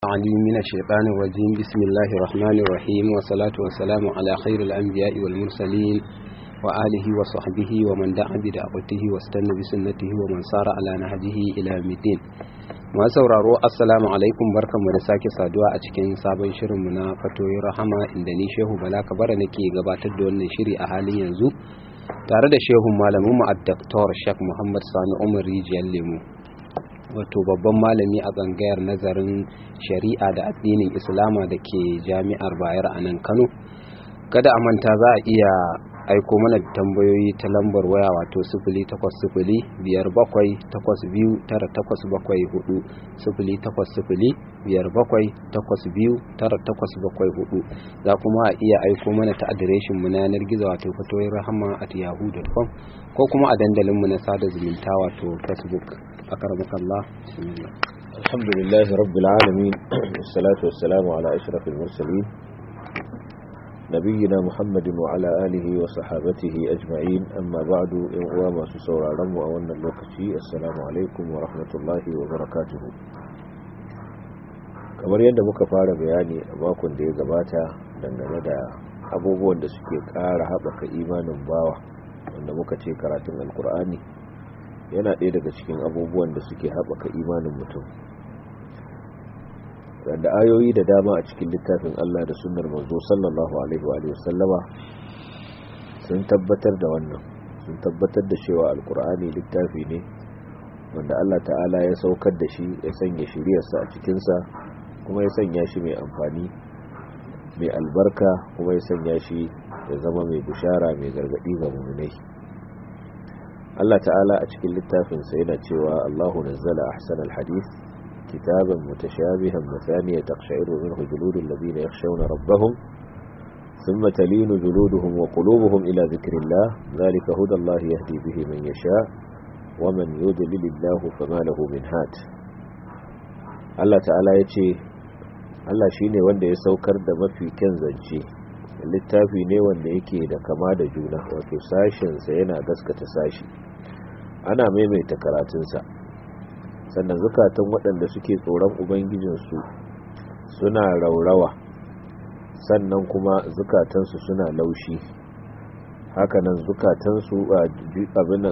العليم من الشيطان الرجيم بسم الله الرحمن الرحيم والصلاة والسلام على خير الأنبياء والمرسلين وآله وصحبه ومن دعا بدعوته واستنى بسنته ومن سار على نهجه إلى يوم الدين ma sauraro assalamu alaikum barkanmu da sake saduwa a cikin sabon shirinmu na fatoyin rahama inda ni shehu bala kabara nake gabatar da wannan shiri a halin yanzu tare da shehun malamin mu addaktor shek muhammad sani umar rijiyar lemu wato babban malami a tsangayar nazarin shari'a da addinin islama da ke jami'ar bayar a nan kano kada a manta za a iya aiko mana da tambayoyi ta lambar waya wato sifili takwas sifili biyar bakwai takwas biyu tara takwas bakwai hudu sifili takwas sifili biyar bakwai takwas biyu tara takwas bakwai hudu za kuma a iya aiko mana ta adireshin mu na yanar gizo wato fatoyin rahama at yahoo.com ko kuma a dandalin mu na sada zumunta wato facebook a karamakallah bismillah alhamdulillah rabbil alamin wassalatu wassalamu ala ashrafil mursalin نبينا محمد وعلى آله وصحابته أجمعين أما بعد إن ما سسورا رم وأولنا اللوكتي السلام عليكم ورحمة الله وبركاته kamar yadda muka fara bayani a makon da ya gabata dangane da abubuwan da suke ƙara haɓaka imanin bawa wanda muka ce karatun alkur'ani yana ɗaya daga cikin abubuwan da suke haɓaka imanin mutum da ayoyi da dama a cikin littafin Allah da sunnar manzo sallallahu alaihi wa sallama sun tabbatar da wannan sun tabbatar da cewa alkur'ani littafi ne wanda Allah ta'ala ya saukar da shi ya sanya shiriyarsa a cikinsa kuma ya sanya shi mai amfani mai albarka kuma ya sanya shi ya zama mai bushara mai gargadi ga muminai Allah ta'ala a cikin littafinsa yana cewa Allahu nazzala ahsanal hadith كتابا متشابها مثانية تقشعر منه جلود الذين يخشون ربهم ثم تلين جلودهم وقلوبهم إلى ذكر الله ذلك هدى الله يهدي به من يشاء ومن يضلل الله فما له من هاد الله تعالى يتي Allah shi ne wanda ya saukar da mafi kyan zance littafi ne wanda yake da kama da juna wato sashensa yana gaskata sashi ana maimaita karatunsa sannan zukatan waɗanda suke tsoron ubangijinsu suna raurawa sannan kuma zukatansu suna laushi hakanan zukatansu abinan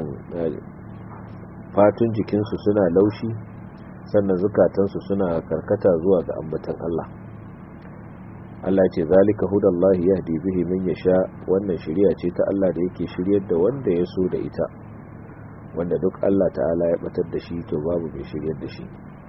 fatun jikinsu suna laushi sannan zukatansu suna karkata zuwa ga ambatan Allah Allah ce zalika hudallahi yahdi bihi man yasha wannan shiriya ce ta Allah da yake shiryar da wanda ya so da ita wanda duk Allah ta'ala ya batar da shi to babu mai shiryar da shi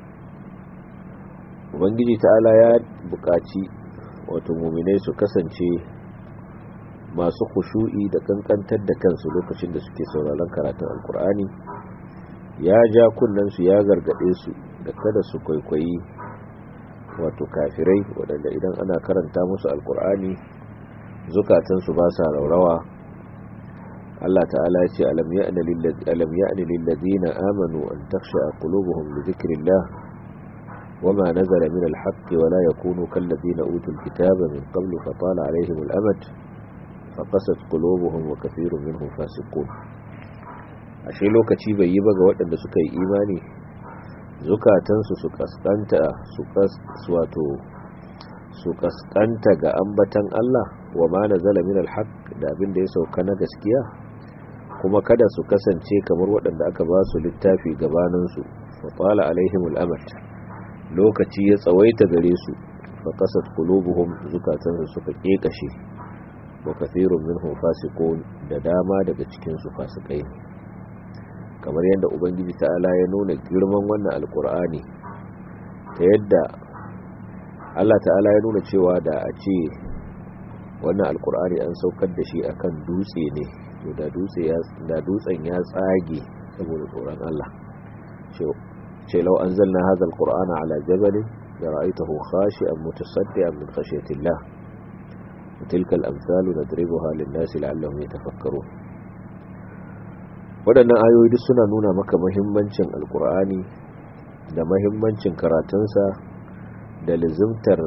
ubangiji ta'ala ya buƙaci wato muminai su kasance masu kushu'i da kankantar da kansu lokacin da suke sauraron karatun alkur'ani ya ja kunnensu ya gargaɗe su da kada su kwaikwayi wato kafirai waɗanda idan ana karanta musu alkur'ani zukatansu ba sa raurawa Allah ta'ala ya ce alam ya'ni lillazina amanu an takhsha qulubuhum li dhikrillah wama nazala min al-haqqi wa la yakunu kallazina utul kitaba min qablu fa tala alaihim al-amad fa qasat qulubuhum wa kathirun minhum fasiqun ashe lokaci bai yi ba ga waɗanda suka yi imani zukatansu su kaskanta su wato su kaskanta ga ambatan Allah wa ma nazala min al-haqq da abin da ya sauka na gaskiya kuma kada su kasance kamar waɗanda aka ba su littafi gabaninsu faƙwala alaihimul amat lokaci ya tsawaita gare su fa kasat qulubuhum zukatansu suka kekashe wa kathirun minhum fasiqun da dama daga cikin su fasikai kamar yadda ubangiji ta'ala ya nuna girman wannan alkur'ani ta yadda Allah ta'ala ya nuna cewa da a ce wannan alkur'ani an saukar da shi akan dutse ne to da dutse ya da dutsen ya tsage saboda tsoron Allah ce law anzalna hadha alqur'ana ala jabalin la ra'aytahu khashi'an mutasaddian min khashyati Allah tilka al-amthal nadribuha lin-nas la'allahum yatafakkarun waɗannan ayoyi duk suna nuna maka muhimmancin alkur'ani da muhimmancin karatunsa da lizimtar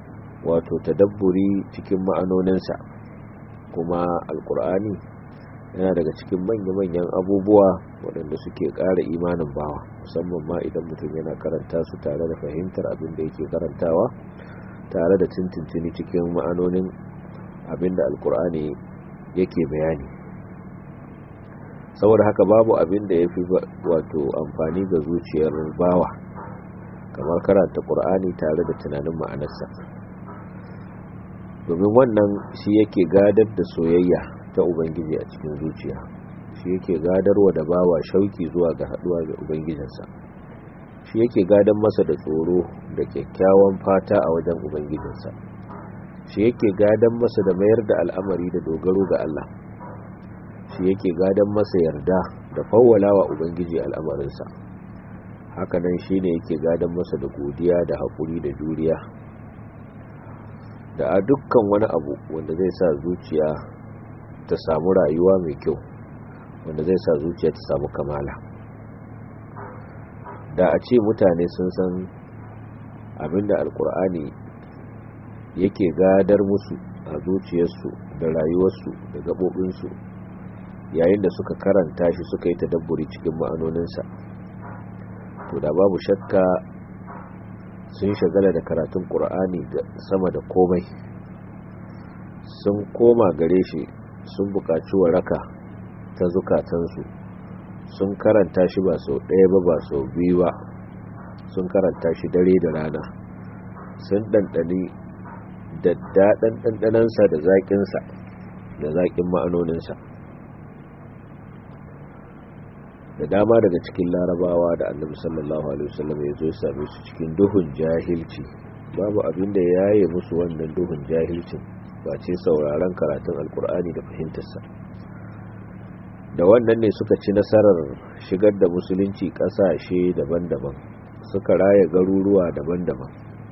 wato tadabburi cikin ma'anoninsa kuma alkur'ani yana daga cikin manya-manyan abubuwa waɗanda suke ƙara imanin bawa musamman ma idan mutum yana karanta su tare da fahimtar abin da yake karantawa tare da tuntuntuni cikin ma'anonin abin da alkur'ani yake bayani saboda haka babu abin da ya fi wato amfani ga zuciyar bawa kamar karanta ƙur'ani tare da tunanin ma'anarsa domin wannan shi yake gadar da soyayya ta ubangiji a cikin zuciya shi yake gadarwa da bawa shauki zuwa ga haduwa da ubangijinsa shi yake gadan masa da tsoro da kyakkyawan fata a wajen ubangijinsa shi yake gadan masa da mayar da al'amari da dogaro ga Allah shi yake gadan masa yarda da fawwalawa ubangiji al'amarinsa hakanan shi ne yake gadan masa da godiya da haƙuri da juriya da a dukkan wani abu wanda zai sa zuciya ta samu rayuwa mai kyau wanda zai sa zuciya ta samu kamala da a ce mutane sun san abinda alkur'ani yake gadar musu a zuciyarsu da rayuwarsu da gaɓoɓinsu yayin da suka karanta shi suka yi tadabburi cikin ma'anoninsa to da babu shakka sun shagala da karatun ƙur'ani da sama da komai sun koma gare shi sun buƙaci waraka ta zukatansu sun karanta shi ba sau ɗaya ba ba sau biyu ba sun karanta shi dare da rana sun ɗanɗani da daɗin ɗanɗanansa da zaƙinsa da zaƙin ma'anoninsa da dama daga cikin larabawa da annabi sallallahu alaihi wasallam ya zo same su cikin duhun jahilci babu abin da ya yi musu wannan duhun jahilcin ba ce sauraron karatun alkur'ani da fahimtarsa da wannan ne suka ci nasarar shigar da musulunci ƙasashe daban-daban suka raya garuruwa daban-daban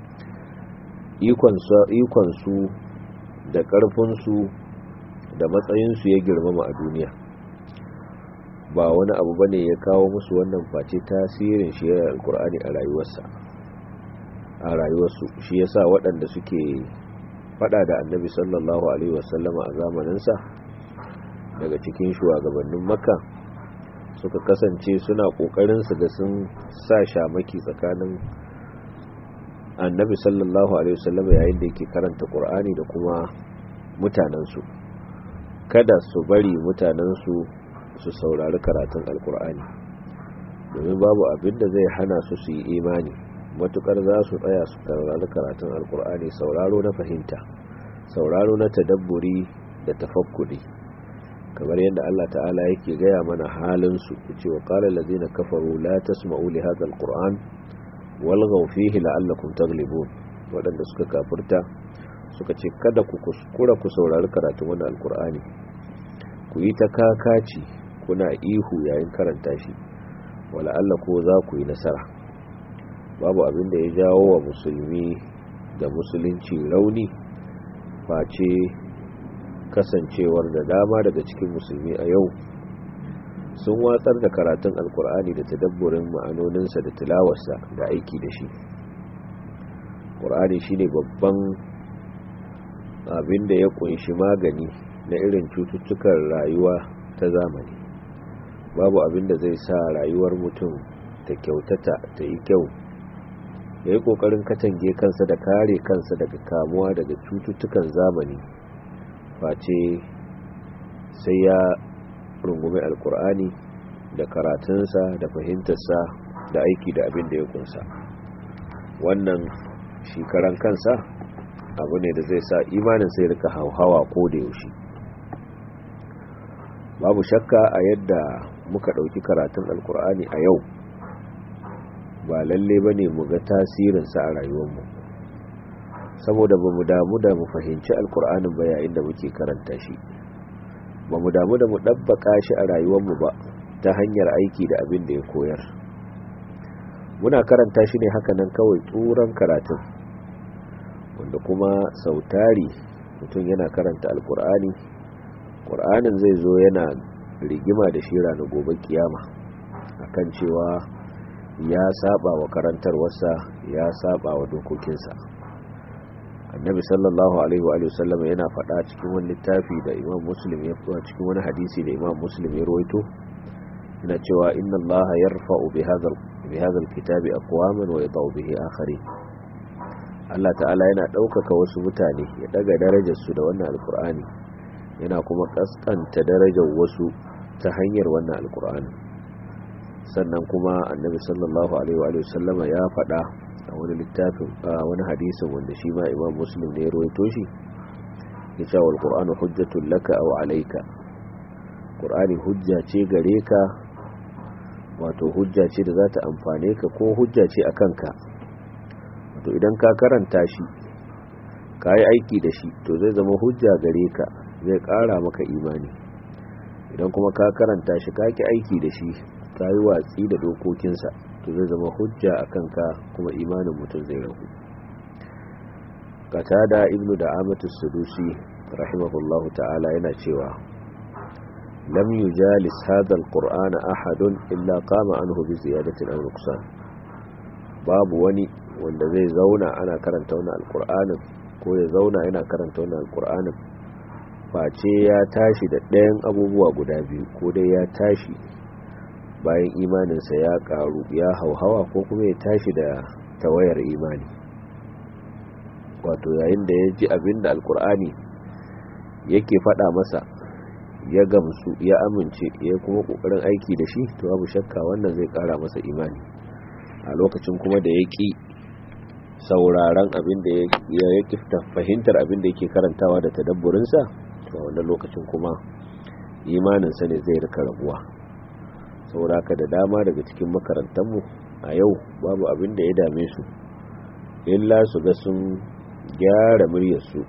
ikonsu da ƙarfinsu da matsayinsu ya girmama a duniya ba wani abu bane ya kawo musu wannan face tasirin shi alkur'ani a rayuwarsa a rayuwarsu shi yasa waɗanda suke fada da annabi sallallahu alaihi wasallama a zamaninsa daga cikin shugabannin makka suka kasance suna kokarin su ga sun sa shamaki tsakanin annabi sallallahu alaihi wasallama yayin da yake karanta qur'ani da kuma mutanensu kada su bari mutanensu su saurari karatun alkur'ani domin babu abin da zai hana su su yi imani matukar za su tsaya su saurari karatun alkur'ani sauraro na fahimta sauraro na tadabburi da tafakkuri kamar yadda Allah ta'ala yake gaya mana halin su yace wa qala allazina kafaru la tasma'u li hadha alquran walghaw fihi la'allakum taghlibun wadanda suka kafirta suka ce kada ku kuskura ku saurari karatun wannan alkur'ani ku yi ta kakaci kuna ihu yayin karanta shi wala Allah ko za ku yi nasara babu abin da ya jawo wa musulmi da musulunci rauni face kasancewar da dama daga cikin musulmi a yau sun watsar da karatun alkur'ani da tadabburin ma'anoninsa da tilawarsa da aiki da shi ƙur'ani shine babban abin da ya kunshi magani na irin cututtukan rayuwa ta zamani babu abin da zai sa rayuwar mutum ta kyautata ta yi kyau ya yi ƙoƙarin katange kansa da kare kansa daga kamuwa daga cututtukan zamani face sai ya rungume alkur'ani da karatunsa da fahimtarsa da aiki da abin da ya kunsa wannan shekaran kansa abu ne da zai sa imanin sai rika hauhawa ko da yaushe babu shakka a yadda muka ɗauki karatun alkur'ani a yau ba lalle ba ne mu ga tasirinsa a rayuwarmu saboda ba mu damu da mu fahimci alkur'anin ba yayin da muke karanta shi ba mu damu da mu ɗabbaka shi a rayuwarmu ba ta hanyar aiki da abin da ya koyar muna karanta shi ne haka nan kawai tsuran karatun wanda kuma sautari mutum yana karanta alkur'ani ƙur'anin zai zo yana rigima da shi ranar gobe kiyama akan cewa ya saba wa karantarwarsa ya saba wa dokokinsa annabi sallallahu alaihi wa sallam yana faɗa cikin wani littafi da imam muslim ya faɗa cikin wani hadisi da imam muslim ya rawaito yana cewa inna Allah yarfa'u bi hadha bi hadha alkitabi aqwaman wa yadau bihi akharin Allah ta'ala yana ɗaukaka wasu mutane ya daga darajar su da wannan alqur'ani yana kuma kaskanta darajar wasu ta hanyar wannan alqur'ani sannan kuma annabi sallallahu alaihi wa sallama ya faɗa a wani littafin a wani hadisin wanda shi ma imam muslim ne ya rawaito shi ya ce wal qur'anu hujjatul laka aw alayka qur'ani hujja ce gare ka wato hujja ce da za ta amfane ka ko hujja ce a kanka wato idan ka karanta shi ka yi aiki da shi to zai zama hujja gare ka zai ƙara maka imani idan kuma ka karanta shi ka ki aiki da shi ka yi watsi da dokokinsa to zai zama hujja a kanka kuma imanin mutum zai rahu katada ibnu da amatu sudusi rahimahullahu ta'ala yana cewa lam yujalis hadha alqur'ana ahadun illa qama anhu bi ziyadatin aw nuqsan babu wani wanda zai zauna ana karanta wannan alqur'anin ko ya zauna yana karanta wannan alqur'anin face ya tashi da ɗayan abubuwa guda biyu ko dai ya tashi bayan imaninsa ya karu ya hauhawa ko kuma ya tashi da tawayar imani wato yayin da ya ji abinda alkur'ani yake faɗa masa ya gamsu ya amince ya kuma ƙoƙarin aiki da shi to babu shakka wannan zai ƙara masa imani a lokacin kuma da ya ƙi sauraron abin da ya ƙi fahimtar abin da yake karantawa da tadabburinsa to a wannan lokacin kuma imaninsa ne zai rika rabuwa saboda haka da dama daga cikin makarantarmu a yau babu abin da ya dame su illa su ga sun gyara muryarsu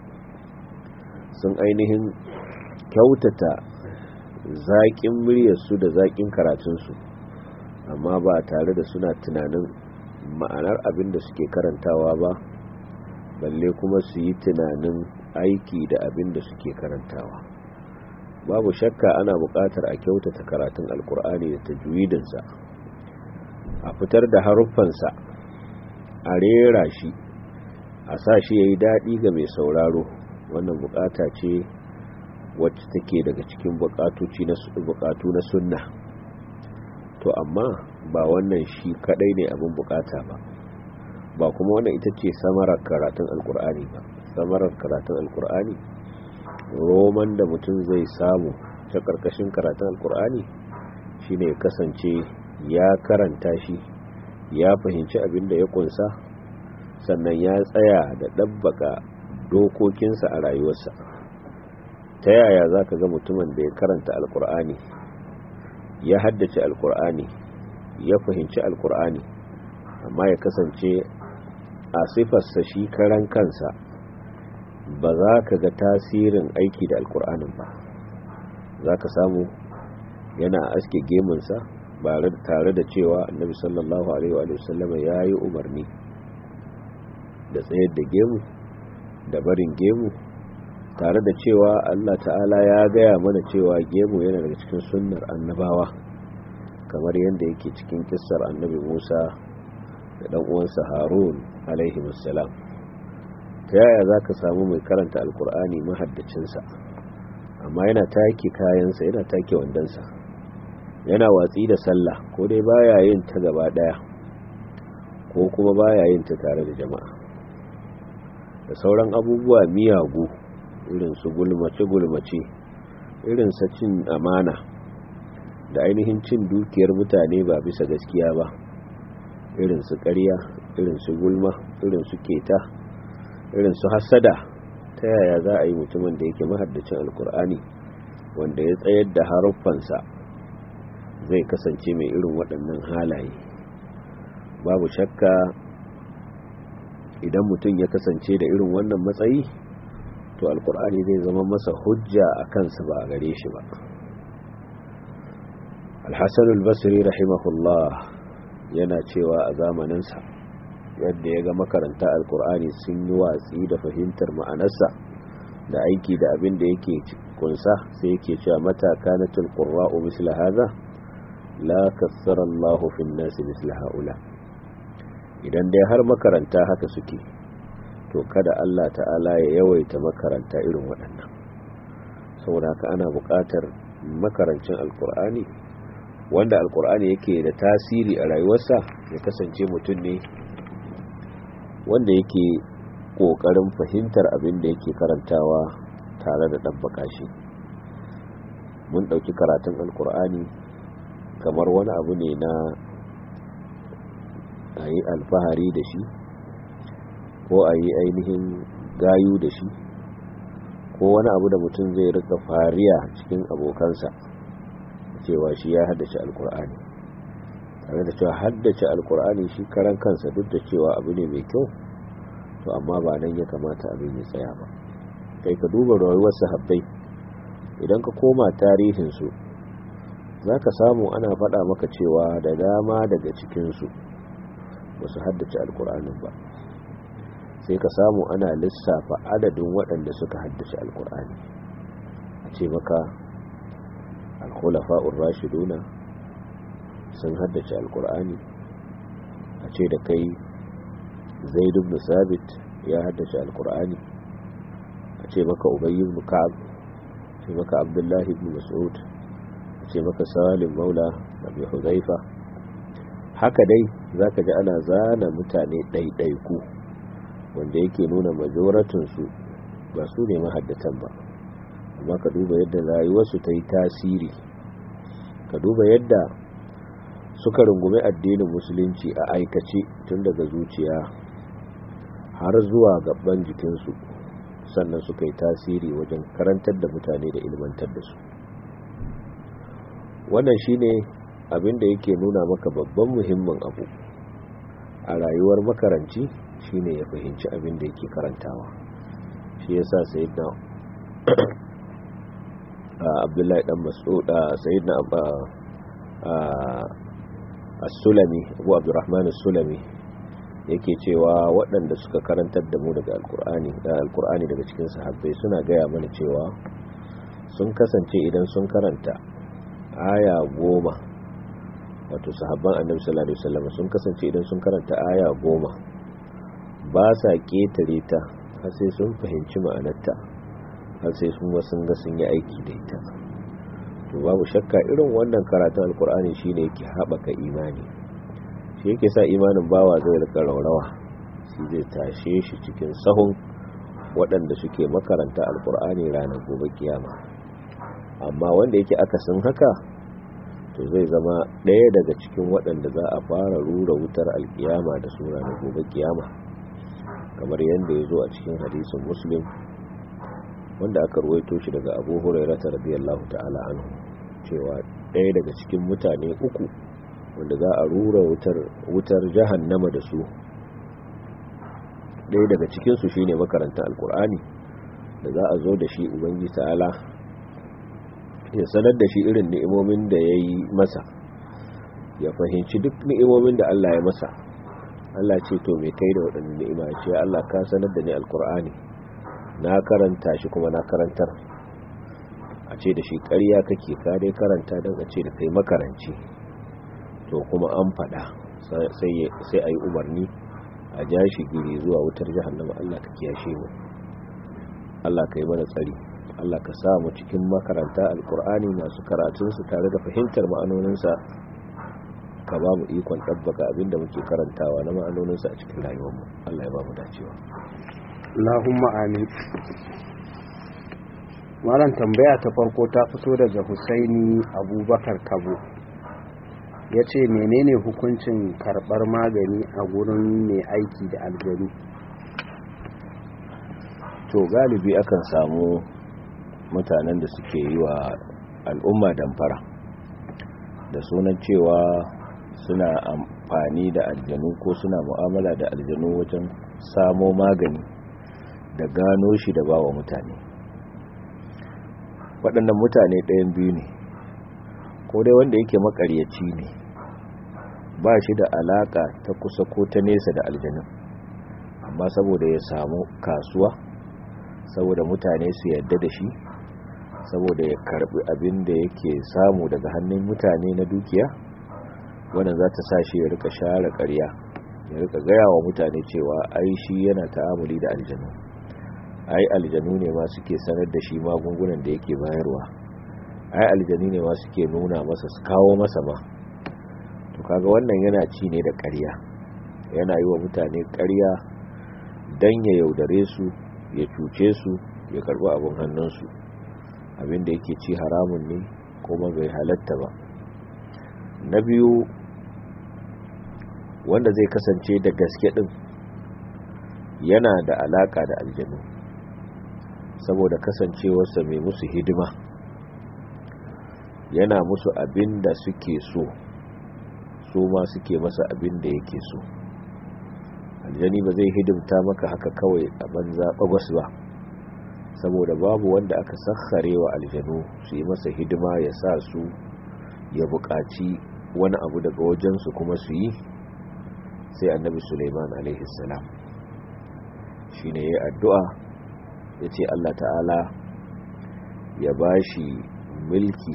sun ainihin kyautata zaƙin muryarsu da zaƙin karatunsu amma ba tare da suna tunanin ma'anar abin da suke karantawa ba balle kuma su yi tunanin aiki da abin da suke karantawa babu shakka ana buƙatar a kyautata karatun alkur'ani da tajwidinsa a fitar da haruffansa a rera shi a sa shi ya yi daɗi ga mai sauraro wannan buƙata ce wacce take daga cikin buƙatu na sunna to amma ba wannan shi kaɗai ne abin buƙata ba ba kuma wannan ita ce samarar karatun alkur'ani ba samarar karatun alkur'ani roman da mutum zai samu ta ƙarƙashin karatun alkur'ani shine ya kasance ya karanta shi ya fahimci abin da ya kunsa sannan ya tsaya da ɗabbaka dokokinsa a rayuwarsa ta yaya za ka ga mutumin da ya karanta alkur'ani ya haddace alkur'ani ya fahimci alkur'ani amma ya kasance a sifarsa shi karan kansa ba za ka ga tasirin aiki da alkur'anin ba za ka samu yana aske gemunsa ba tare da cewa annabi sallallahu alaihi wa sallama ya yi umarni da tsayar da gemu da barin gemu tare da cewa allah ta'ala ya gaya mana cewa gemu yana daga cikin sunnar annabawa kamar yadda yake cikin kissar annabi musa da ɗan uwansa harun alaihi wassalam ta yaya za ka samu mai karanta alkur'ani mahaddacinsa amma yana take kayansa yana take wandonsa yana watsi da sallah ko dai baya yin ta gaba daya ko kuma baya yin ta tare da jama'a da sauran abubuwa miyagu irin su gulmace-gulmace irin sa cin amana da ainihin cin dukiyar mutane ba bisa gaskiya ba irin su ƙarya irin su gulma irin su keta irin su hasada ta yaya za a yi mutumin da yake mahaddacin alkur'ani wanda ya tsayar da haruffansa zai kasance mai irin waɗannan halaye babu shakka idan mutum ya kasance da irin wannan matsayi to alkur'ani zai zama masa hujja a kansa ba a gare shi ba alhassan albasiri rahimahullah yana cewa a zamaninsa yadda ya ga makaranta alkur'ani sun yi watsi da fahimtar ma'anarsa da aiki da abin da yake kunsa sai yake cewa mataka na tilkurra'u misla haza la kassara Allahu fin nasi misla haula idan dai har makaranta haka suke to kada Allah ta'ala ya yawaita makaranta irin waɗannan saboda haka ana buƙatar makarancin alkur'ani wanda alkur'ani yake da tasiri a rayuwarsa ya kasance mutum ne wanda yake ƙoƙarin fahimtar abin da yake karantawa tare da ɗabbaka shi mun ɗauki karatun alkur'ani kamar wani abu ne na a yi alfahari da shi ko a yi ainihin gayu da shi ko wani abu da mutum zai rika fariya cikin abokansa cewa shi ya haddace alkur'ani tare da cewa haddace alkur'ani shi karan kansa duk da cewa abu ne mai kyau to amma ba nan ya kamata abin ya tsaya ba kai ka duba rayuwar sahabbai idan ka koma tarihinsu za ka samu ana faɗa maka cewa da dama daga cikinsu ba su haddace alkur'anin ba sai ka samu ana lissafa adadin waɗanda suka haddace alkur'ani a ce maka alkhulafa'ur rashiduna sun haddace alkur'ani a ce da kai zaid ibn sabit ya haddace alkur'ani a ce maka ubay ibn ka'ab a ce maka abdullahi ibn mas'ud a ce maka salim maula abi huzaifa haka dai zaka ji ana zana mutane ɗaiɗaiku wanda yake nuna majoratinsu ba su ne mahaddatan ba amma ka duba yadda rayuwarsu ta yi tasiri ka duba yadda suka rungume addinin musulunci a aikace tun daga zuciya har zuwa gaban jikinsu sannan suka yi tasiri wajen karantar da mutane da ilmantar da su wannan shine abin da yake nuna maka babban muhimmin abu a rayuwar makaranci shine ya fahimci abin da yake karantawa shi yasa sayyidina abdullahi dan mas'ud sayyidina as-sulami abu abdurrahman as-sulami yake cewa waɗanda suka karantar da mu daga alkur'ani da alkur'ani daga cikin sahabbai suna gaya mana cewa sun kasance idan sun karanta aya goma wato sahabban annabi sallallahu alaihi wasallam sun kasance idan sun karanta aya goma ba sa ketare ta har sai sun fahimci ma'anarta har sai sun sun ga sun yi aiki da ita to babu shakka irin wannan karatun alkur'ani shine yake haɓaka imani shi yake sa imanin bawa zai rika raurawa shi zai tashe shi cikin sahun waɗanda suke makaranta alkur'ani ranar gobe kiyama amma wanda yake akasin haka to zai zama ɗaya daga cikin waɗanda za a fara rura wutar alkiyama da su ranar gobe kiyama kamar yadda ya zo a cikin hadisin muslim wanda aka ruwaito shi daga abu hurairata radiyallahu ta'ala anhu cewa ɗaya daga cikin mutane uku wanda za a rura wutar wutar jahannama da su ɗaya daga cikinsu shine makarantar alkur'ani da za a zo da shi ubangi ta'ala ya sanar da shi irin ni'imomin da ya yi masa ya fahimci duk ni'imomin da Allah ya masa Allah ce to mai kai da waɗannan ni'ima ce Allah ka sanar da ni alkur'ani na karanta shi kuma na karantar a ce da shi ƙarya kake ka dai karanta don a ce da kai makaranci to kuma an faɗa sai a yi umarni a ja shi giri zuwa wutar jahannama Allah ka kiyashe mu Allah ka yi mana tsari Allah ka sa mu cikin makaranta alkur'ani masu karatunsu tare da fahimtar ma'anoninsa ka ba mu ikon ɗabbaka abinda muke karantawa na ma'anoninsa a cikin rayuwarmu Allah ya ba mu dacewa Allahumma amin malam tambaya ta farko ta fito daga Husaini Abubakar Kabo ya ce menene hukuncin karɓar magani a gurin mai aiki da aljanu to galibi akan samu mutanen da suke yi wa al'umma damfara da sunan cewa suna amfani da aljanu ko suna mu'amala da aljanu wajen samo magani da gano shi da bawa mutane waɗannan mutane ɗayan biyu ne ko dai wanda yake makaryaci ne ba shi da alaka ta kusa ko ta nesa da aljanun amma saboda ya samu kasuwa saboda mutane su yadda da shi saboda ya karbi abin da yake samu daga hannun mutane na dukiya wannan za ta sa shi ya rika share ƙarya ya rika gaya wa mutane cewa ai shi yana ta'amuli da aljanu ai aljanu ne ma suke sanar da shi magungunan da yake bayarwa ai aljanu ne ma suke nuna masa su kawo masa ma to kaga wannan yana ci ne da ƙarya yana yi wa mutane ƙarya don ya yaudare su ya cuce su ya karɓi abin hannunsu abin da yake ci haramun ne kuma bai halatta ba na biyu wanda zai kasance da gaske din yana da alaka da aljanu saboda kasancewarsa mai musu hidima yana musu abin da suke so su ma suke masa abin da yake so aljani ba zai hidimta maka haka kawai a banza bagwas ba saboda babu wanda aka sakhare wa aljanu su yi masa hidima ya sa su ya buƙaci wani abu daga wajensu kuma su yi sai annabi suleiman alaihissalam shi ne ya addu'a ya ce allah ta'ala ya ba shi mulki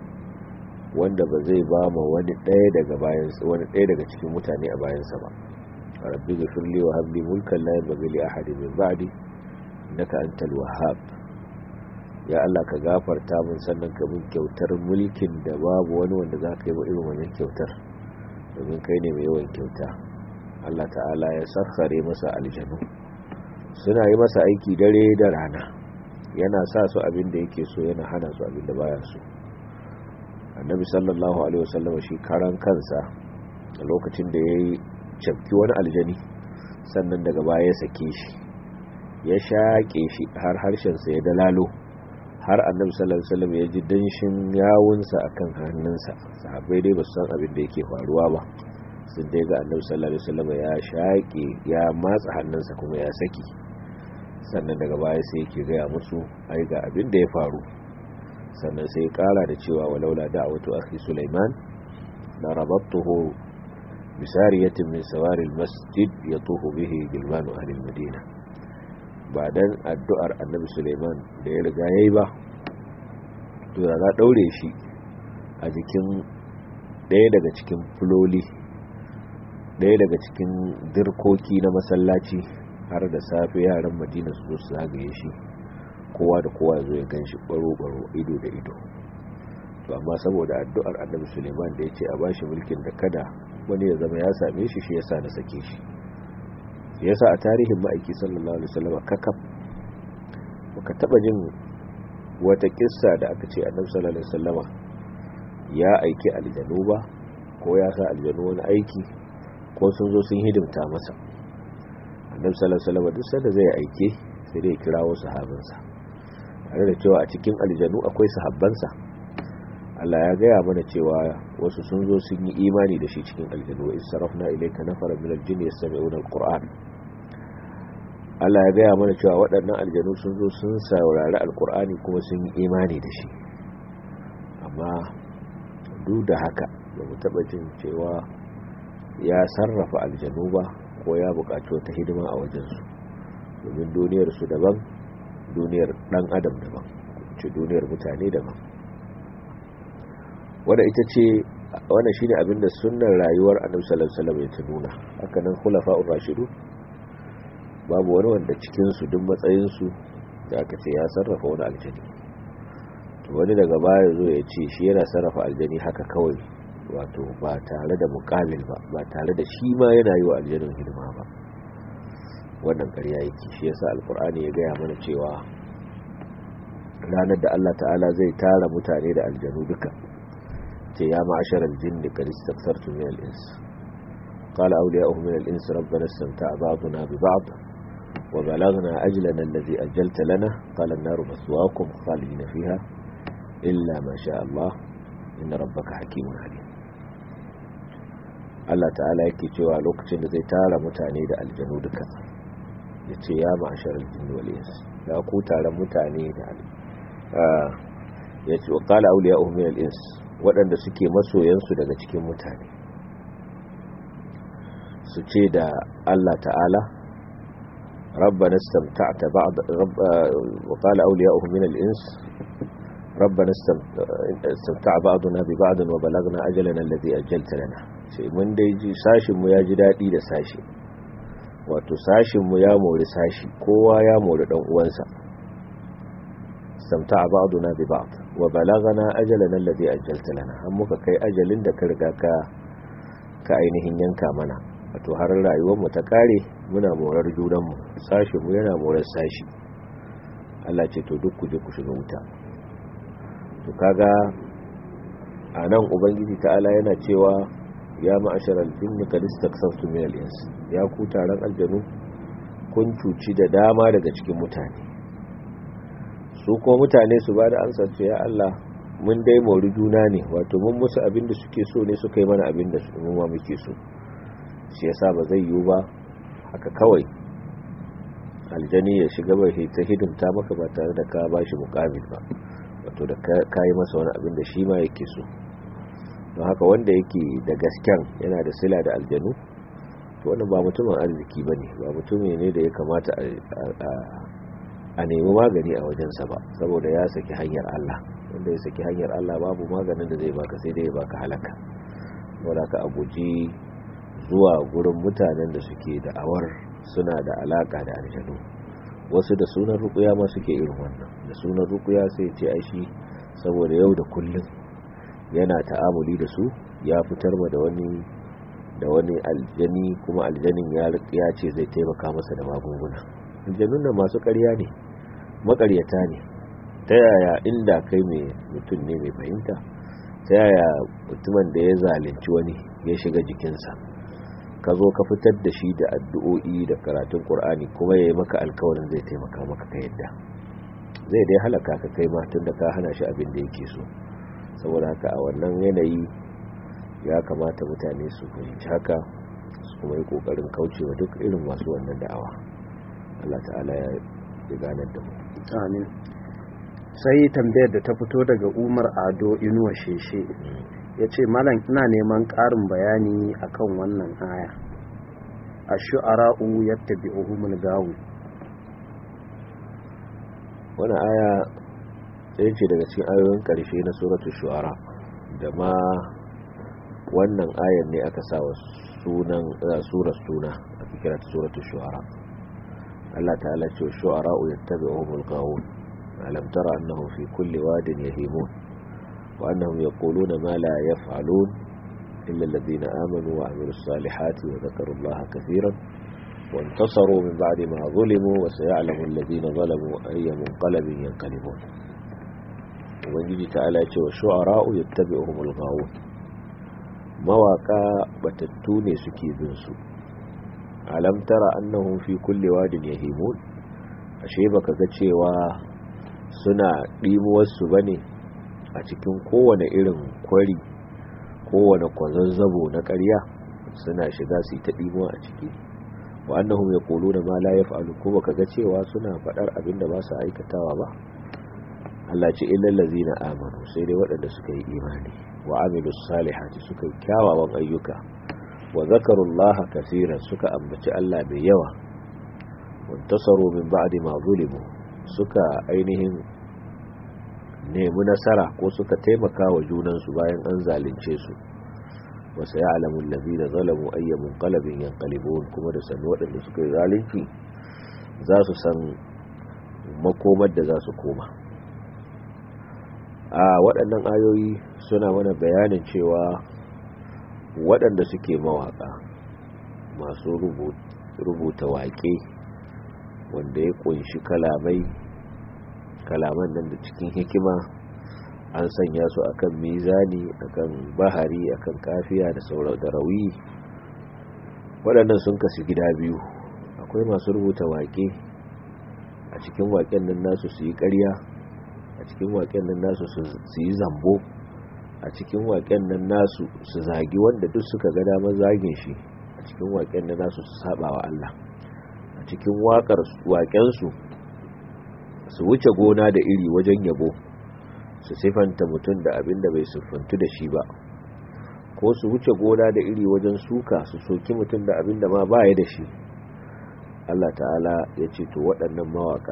wanda ba zai ba ma wani ɗaya daga bayansa wani ɗaya daga cikin mutane a bayansa ba rabbi gafirli wa habli mulkan la yanbaghi li ahadin min ba'di innaka antal wahhab ya Allah ka gafarta mun sannan ka mun kyautar mulkin da babu wani wanda za ka yi wa irin wannan kyautar domin kai ne mai yawan kyauta Allah ta'ala ya sakhare masa aljanu suna yi masa aiki dare da rana yana sa su abin da yake so yana hana su abin da baya so annabi sallallahu alaihi wasallam shi karan kansa a lokacin da ya yi cafki wani aljani sannan daga baya ya sake shi ya shaƙe shi har harshensa ya dalalo har annabi sallallahu alaihi wasallam ya ji danshin yawunsa akan hannunsa sahabbai dai ba su san abin da yake faruwa ba sun dai ga annabi sallallahu alaihi wasallam ya shaƙe ya matsa hannunsa kuma ya saki sannan daga baya sai yake gaya musu ai ga abin da ya faru sannan sai ya kara da cewa walaula da'watu akhi Sulaiman la rabattuhu bisariyatin min sawari almasjid yatufu bihi gilmanu ahli almadina ba dan addu'ar annabi Sulaiman da ya riga yayi ba to da za daure shi a jikin ɗaya daga cikin fuloli ɗaya daga cikin dirkoki na masallaci har da safe yaran madina su zo su zagaye shi kowa da kowa ya zo ya gan shi baro-baro ido da ido to amma saboda addu'ar annabi suleiman da ya ce a bashi mulkin da kada wani ya zama ya same shi shi yasa na sake shi yasa a tarihin ma'aiki sallallahu alaihi wasallam kakaf baka taba jin wata kissa da aka ce annabi sallallahu alaihi wasallama ya aiki aljanu ba ko ya sa aljanu wani aiki ko sun zo sun hidimta masa annabi sallallahu alaihi wasallam duk sanda zai aike sai dai kira wasu sahabansa tare da cewa a cikin aljanu akwai sahabbansa Allah ya gaya mana cewa wasu sun zo sun yi imani da shi cikin aljanu wa israfna ilayka nafara min aljinni yastami'una alquran Allah ya gaya mana cewa waɗannan aljanu sun zo sun saurari alqur'ani kuma sun yi imani da shi amma duk da haka ba mu taɓa jin cewa ya sarrafa aljanu ba ko ya buƙaci wata hidima a wajensu domin duniyarsu daban duniyar ɗan adam daban ce duniyar mutane daban wadda ita ce wannan shine abinda sunnar rayuwar annabi sallallahu alaihi wasallam ya nuna haka nan khulafa'ur rashidu babu wani wanda cikin su duk matsayin su da aka ce ya sarrafa wani aljani to wani daga baya zo ya ce shi yana sarrafa aljani haka kawai wato ba tare da muqabil ba ba tare da shi ma yana yi wa aljanin hidima ba wannan ƙarya yake shi yasa alqur'ani ya gaya mana cewa ranar da Allah ta'ala zai tara mutane da aljanu duka ce ya ma'ashar aljin da kadi staksartu min al'ins qala awliya'uhum min al'ins rabbana istamta'a ba'duna bi ba'd wa balagna ajlana alladhi ajjalta lana qala an-naru maswaakum khalidina fiha illa ma sha Allah inna rabbaka hakimun alim Allah ta'ala yake cewa lokacin da zai tara mutane da aljanu duka yace ya ma'ashar aljin wal ins ya ku taron mutane da ya ce wa kala auliya min al-ins waɗanda suke masoyansu daga cikin mutane su ce da Allah ta'ala rabbana istamta'ta ba'd wa qala awliya'uhu min al-ins rabbana istamta'a ba'duna bi ba'd wa balagna ajalana alladhi ajjalta lana sai mun dai ji sashinmu ya ji daɗi da sashi wato sashinmu ya mori sashi kowa ya mori ɗan uwansa samta ba'duna bi ba'd wa balagana ajalana alladhi ajjalta lana an muka kai ajalin da ka riga ka ka ainihin yanka mana wato har rayuwar mu ta kare muna morar junan mu sashi mu yana morar sashi Allah ce to duk ku je ku shiga wuta to kaga anan ubangiji ta'ala yana cewa ya ma'asharal jinni qad istaksartu min al-ins ya ku taron aljanu kun cuci da dama daga cikin mutane su ko mutane su ba da ansa ce ya Allah mun dai mori juna ne wato mun musu abin da suke so ne suka yi mana abin da mu ma muke so shi yasa ba zai yiwu ba haka kawai aljani ya shiga bai ta hidimta maka ba tare da ka bashi mukabil ba wato da ka yi masa wani abin da shi ma yake so don haka wanda yake da gasken yana da sila da aljanu to wannan ba mutumin arziki ba ne ba mutumin ne da ya kamata a nemi magani a wajensa ba saboda ya saki hanyar Allah wanda ya saki hanyar Allah babu maganin da zai baka sai dai ya baka halaka wanda ka a guji zuwa gurin mutanen da suke da awar suna da alaka da aljanu wasu da sunan rukuya ma suke irin wannan da sunan rukuya sai ce ai shi saboda yau da kullum yana ta'amuli da su ya fitar ma da wani da wani aljani kuma aljanin ya ce zai taimaka masa da magunguna aljanun da masu ƙarya ne maƙaryata ne ta yaya inda kai mai mutum ne mai fahimta ta yaya mutumin da ya zalunci wani ya shiga jikinsa ka zo ka fitar da shi da addu'o'i da karatun ƙur'ani kuma ya yi maka alkawarin zai taimaka maka ka yadda zai dai halaka ka kai ma tun da ka hana shi abin da yake so saboda haka a wannan yanayi ya kamata mutane su fahimci haka su kuma yi kokarin kaucewa duk irin masu wannan da'awa Allah ta'ala ya ganar da mu amin sai tambayar da ta fito daga umar ado inuwa sheshe ya ce malam ina neman ƙarin bayani akan wannan aya a shu'ara'u yadda bi'uhumul gawu wani aya ɗaya ce daga cikin ayoyin ƙarshe na suratul shu'ara da ma wannan ayar ne aka sa wa sunan surar suna a kira ta suratul shu'ara Allah ta'ala ce shu'ara yattabi'uhumul ghawun alam tara annahum fi kulli wadin yahimun wa annahum yaquluna ma la yaf'alun illa alladhina amanu wa amilus salihati wa dhakaru Allah katiran وانتصروا من بعد ما ظلموا وسيعلم الذين ظلموا أي منقلب ينقلبون ubangiji ta'ala ce wa shu'ara'u yattabi'uhumul ghawun mawaka batattu ne suke bin su alam tara annahum fi kulli wadin yahimun ashe baka ga cewa suna dimuwar su bane a cikin kowane irin kwari kowane kwazazzabo na ƙarya suna shiga su ta dimuwa a ciki wa annahum yaquluna ma la yaf'alu ko baka ga cewa suna fadar abinda ba su aikatawa ba Allah ce illal ladzina amanu sai dai waɗanda suka yi imani wa amilus salihati suka yi kyawawan ayyuka wa zakarullaha kaseeran suka ambaci Allah mai yawa wantasaru min ba'di ma zulimu suka ainihin nemi nasara ko suka taimaka wa junansu bayan an zalunce su wa sayalamu allazina zalamu ayya munqalabin yanqalibun kuma da sanu waɗanda suka yi zalunci za su san makomar da za su koma a waɗannan ayoyi suna mana bayanin cewa waɗanda suke mawaƙa masu rubuta waƙe wanda ya ƙunshi kalamai kalaman nan da cikin hikima an sanya su akan mizani akan bahari akan kafiya da sauran da rawi waɗannan sun kasu gida biyu akwai masu rubuta waƙe a cikin waƙen nan nasu su yi ƙarya a cikin waƙen nan nasu su yi zambo a cikin waƙen nan nasu su zagi wanda duk suka ga damar zagin shi a cikin waƙen nan nasu su saba wa Allah a cikin waƙar waƙensu su wuce gona da iri wajen yabo su sifanta mutum da abin da bai siffantu da shi ba ko su wuce gona da iri wajen suka su soki mutum da abin da ma baya da shi Allah ta'ala ya ce to waɗannan mawaka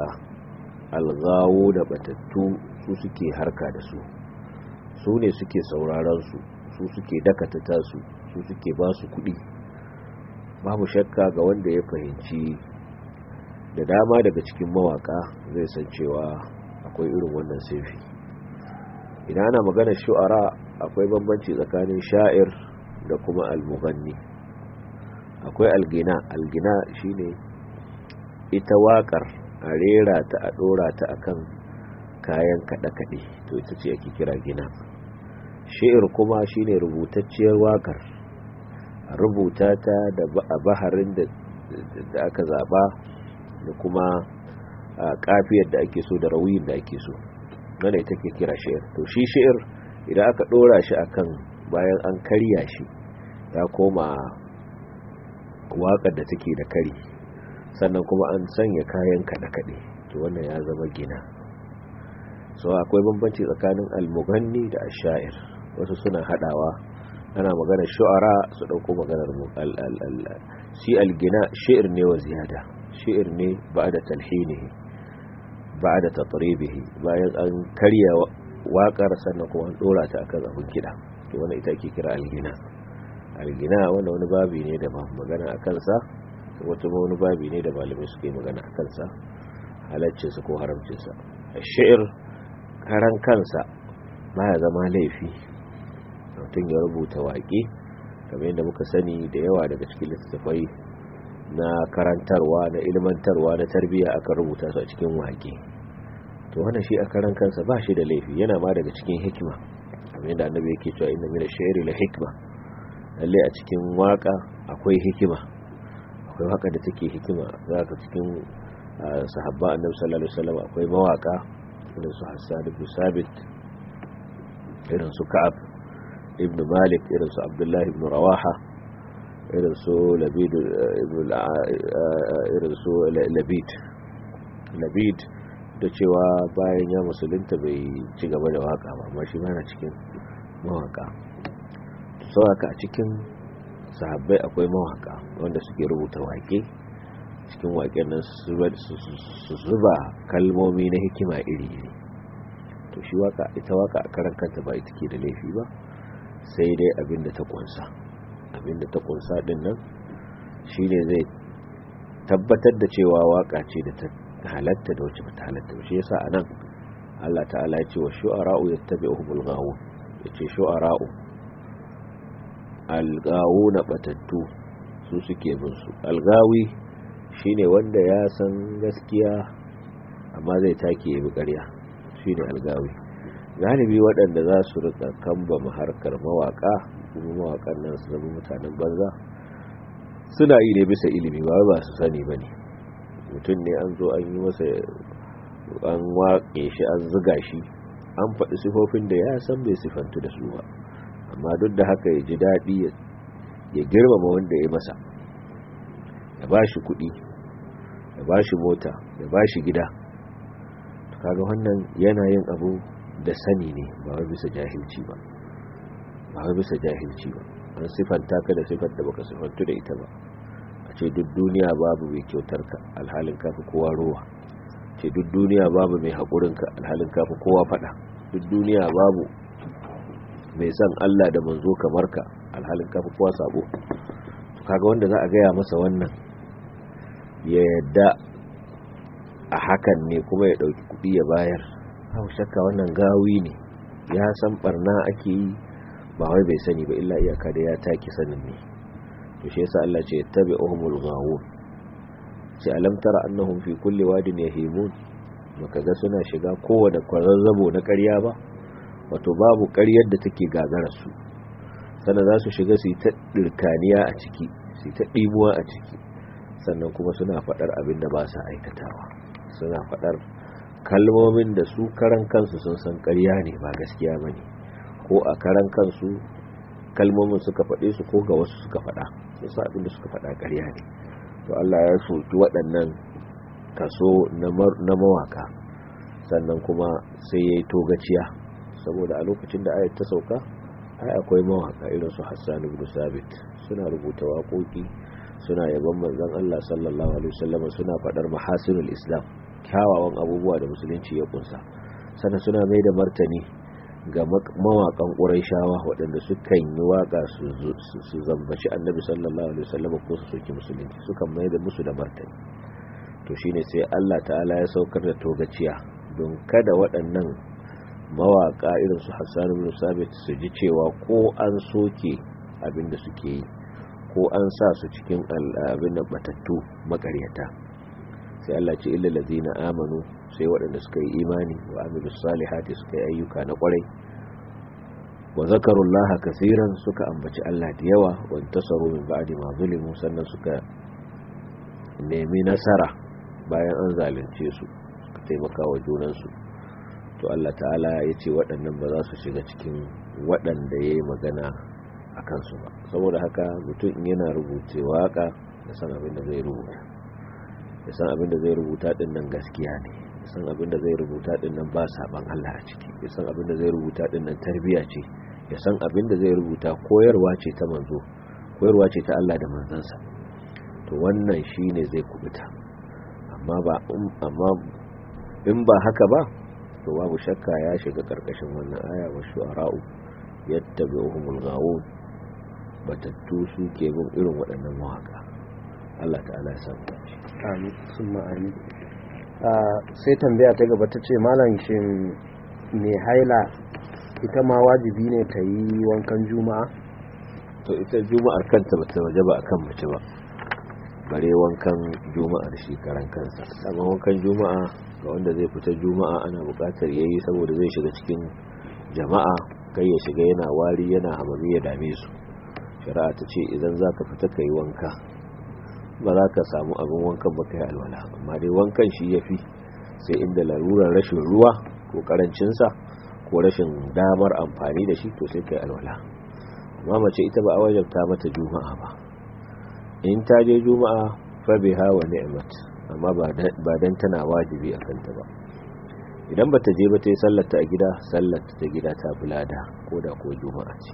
algawo da batattu su suke harka da su su ne suke sauraron su su suke dakata tasu su suke ba su kuɗi babu shakka ga wanda ya fahimci da dama daga cikin mawaka zai san cewa akwai irin wannan saifi idan ana magana shu'ara akwai bambanci tsakanin sha'ir da kuma almughanni akwai algina algina shine ita waƙar a rera ta a ɗora ta akan kayan kaɗe-kaɗe to ita ce ake kira gina shi'ir kuma shine rubutacciyar waƙar a rubuta ta da a baharin da aka zaba da kuma kafiyar da ake so da rawiyin da ake so wanda ita ke kira shi'ir to shi shi'ir idan aka ɗora shi akan bayan an karya shi ya koma waƙar da take da kari sannan kuma an sanya kayan kaɗe-kaɗe to wannan ya zama gina so akwai bambanci tsakanin almughanni da ashair wasu suna hadawa ana magana shu'ara su dauko maganar shi algina shi'r ne wa ziyada shi'r ne ba'da talhinihi ba'da tatribihi bayan an karya waƙar sannan kuma an dora ta akan abin kida to wannan ita ake kira algina algina wannan wani babi ne da magana akan sa wata wani babi ne da malamai suke magana akan sa halaccinsa ko haramcinsa shi'r karan kansa baya zama laifi mutum ya rubuta waƙe kamar yadda muka sani da yawa daga cikin littattafai na karantarwa na ilmantarwa na tarbiyya aka rubuta su a cikin waƙe to wannan shi a karan kansa ba shi da laifi yana ma daga cikin hikima kamar yadda annabi yake cewa inna min ash-shi'ri la hikma lalle a cikin waka akwai hikima akwai waka da take hikima zaka cikin sahabba annabi sallallahu alaihi wasallam akwai mawaka irin su Hassan ibn Sabit irin su Ka'ab ibn Malik irin su Abdullah ibn Rawaha irin su Labid ibn irin su Labid Labid da cewa bayan ya musulunta bai ci gaba da waka ba amma shi mana cikin mawaka sauka a cikin sahabbai akwai mawaka wanda suke rubuta wake cikin waken nan su zuba kalmomi na hikima iri-iri to shi waka ita waka a karan kanta ba ita ke da laifi ba sai dai abinda ta kunsa abinda ta kunsa din nan shine zai tabbatar da cewa waka ce da ta halatta da wacce bata halatta ba shi yasa anan Allah ta'ala ya ce wa shu'ara'u yattabi'uhumul ghawun yace shu'ara'u algawuna batattu su suke bin su algawi shine wanda ya san gaskiya amma zai take yi ƙarya shine algawi galibi waɗanda za su rika kamba harkar mawaka kuma mawakan nan su zama mutanen banza suna yi ne bisa ilimi ba ba su sani ba ne mutum ne an zo an yi masa an waƙe shi an ziga shi an faɗi sifofin da ya san bai sifantu da su ba amma duk da haka ya ji daɗi ya girmama wanda ya masa ya ba shi kuɗi ya ba shi mota ya ba shi gida kaga wannan yana yin abu da sani ne ba wai bisa jahilci ba ba wai bisa jahilci ba an sifanta ka da sifar da baka sifantu da ita ba a ce duk duniya babu mai kyautar ka alhalin kafi kowa rowa ce duk duniya babu mai haƙurin ka alhalin kafi kowa faɗa duk duniya babu mai son Allah da manzo kamar ka alhalin kafi kowa sabo kaga wanda za a gaya masa wannan ya yadda a hakan ne kuma ya dauki kudi ya bayar hau shakka wannan gawi ne ya san barna ake yi ba wai bai sani ba illa iyaka da ya take sanin ne to shi yasa Allah ce yattabi'uhumul ghawun ce alam tara annahum fi kulli wadin yahimun baka ga suna shiga kowane kwazazzabo na ƙarya ba wato babu ƙaryar da take gagarar su sannan za su shiga su yi ta ɗirkaniya a ciki su yi ta ɗimuwa a ciki sannan kuma suna faɗar abin da ba sa aikatawa suna faɗar kalmomin da su karan kansu sun san ƙarya ne ba gaskiya ba ne ko a karan kansu kalmomin suka faɗe su ko ga wasu suka faɗa sun sa abin da suka faɗa ƙarya ne to Allah ya soki waɗannan kaso na mawaka sannan kuma sai ya yi togaciya saboda a lokacin da ayat ta sauka ai akwai mawaka irin su Hassan ibn Sabit suna rubuta waƙoƙi suna yaban manzon Allah sallallahu alaihi wasallam suna fadar mahasinul Islam kyawawan abubuwa da musulunci ya kunsa sannan suna mai da martani ga mawakan ƙurayshawa waɗanda sukan yi waƙa su zambaci annabi sallallahu alaihi wasallam ko su soki musulunci sukan mai da musu da martani to shine sai Allah ta'ala ya saukar da togaciya don kada waɗannan mawaƙa irin su Hassan ibn Sabit su ji cewa ko an soke abin da suke yi ko an sa su cikin abin da batattu makaryata sai Allah ce illa ladina amanu sai waɗanda suka yi imani wa amilu salihati suka yi ayyuka na ƙwarai wa zakarullaha kasiran suka ambaci Allah da yawa wa tasaru min ba'di ma zulimu sannan suka nemi nasara bayan an zalunce su suka taimaka wa junansu to Allah ta'ala ya ce waɗannan ba za su shiga cikin waɗanda ya yi magana a kansu ba saboda haka mutum yana rubuce waka ya san abin da zai rubuta ya san abin da zai rubuta din nan gaskiya ne ya san abin da zai rubuta din nan ba saban Allah a ciki ya san abin da zai rubuta din nan tarbiya ce ya san abin da zai rubuta koyarwa ce ta manzo koyarwa ce ta Allah da manzansa to wannan shine zai kubuta amma ba amma in ba haka ba to babu shakka ya shiga karkashin wannan aya wa shu'ara'u yattabi'uhumul ghawun batattu su ke bin irin waɗannan mawaka Allah ta'ala ya samu dace amin summa amin sai tambaya ta gaba ta ce malam shin mai haila ita ma wajibi ne ta yi wankan juma'a to ita juma'ar kanta ba ta waje ba akan mace ba bare wankan juma'ar shi karan kansa amma wankan juma'a ga wanda zai fita juma'a ana buƙatar yayi saboda zai shiga cikin jama'a kai ya shiga yana wari yana hamami ya dame su shari'a ta ce idan za ka fita ka yi wanka ba za ka samu abin wankan ba ka yi alwala amma dai wankan shi ya fi sai inda larurar rashin ruwa ko karancinsa ko rashin damar amfani da shi to sai ka yi alwala amma mace ita ba a wajabta mata juma'a ba in ta je juma'a fa biha wa ni'mat amma ba dan tana wajibi a kanta ba idan bata je ba ta yi sallarta a gida sallarta ta gida ta bulada ko da ko juma'a ce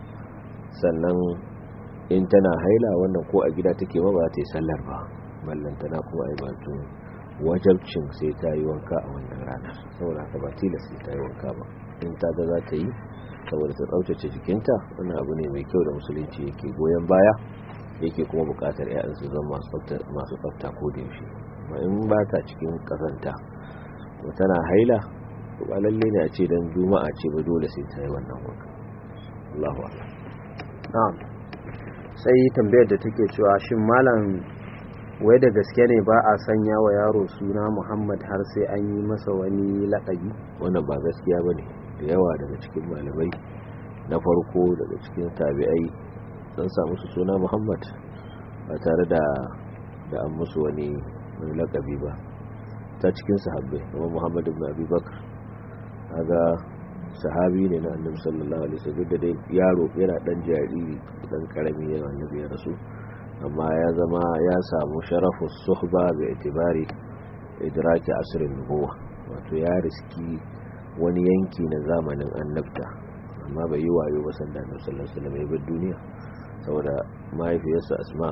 sannan in tana haila wannan ko a gida take ba ba ta yi sallar ba mallan tana kuma ai batun wajabcin sai ta yi wanka a wannan ranar saboda haka ba tilas sai ta yi wanka ba in ta ga za ta yi saboda ta tsaftace jikinta wannan abu ne mai kyau da musulunci yake goyon baya yake kuma bukatar 'ya'yan su zama masu tsafta ko da yaushe amma in ba ta cikin kazanta ko tana haila to ba lalle ne a ce dan juma'a ce ba dole sai ta yi wannan wanka Allahu akbar na'am sai tambayar da take cewa shin malam wai da gaske ne ba a sanya wa yaro suna Muhammad har sai an yi masa wani laƙabi wannan ba gaskiya bane da yawa daga cikin malamai na farko daga cikin tabi'ai sun samu su suna Muhammad ba tare da da an musu wani wani laƙabi ba ta cikin sahabbai kuma Muhammad ibn Abi Bakr kaga sahabi ne na annabi sallallahu alaihi wasallam da dai yaro yana dan jariri dan karami ne annabi ya rasu amma ya zama ya samu sharafu suhba bi itibari idraki asrin nubuwa wato ya riski wani yanki na zamanin annabta amma bai yi wayo ba sanda annabi sallallahu alaihi wasallam ya bar duniya saboda mahaifiyarsa asma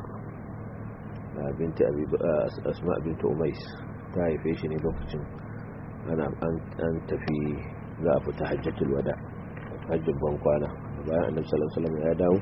binti abi asma binti umais ta haife shi ne lokacin ana an tafi za a fita hajjatul wada hajjin ban kwana bayan annabi sallallahu alaihi wasallam ya dawo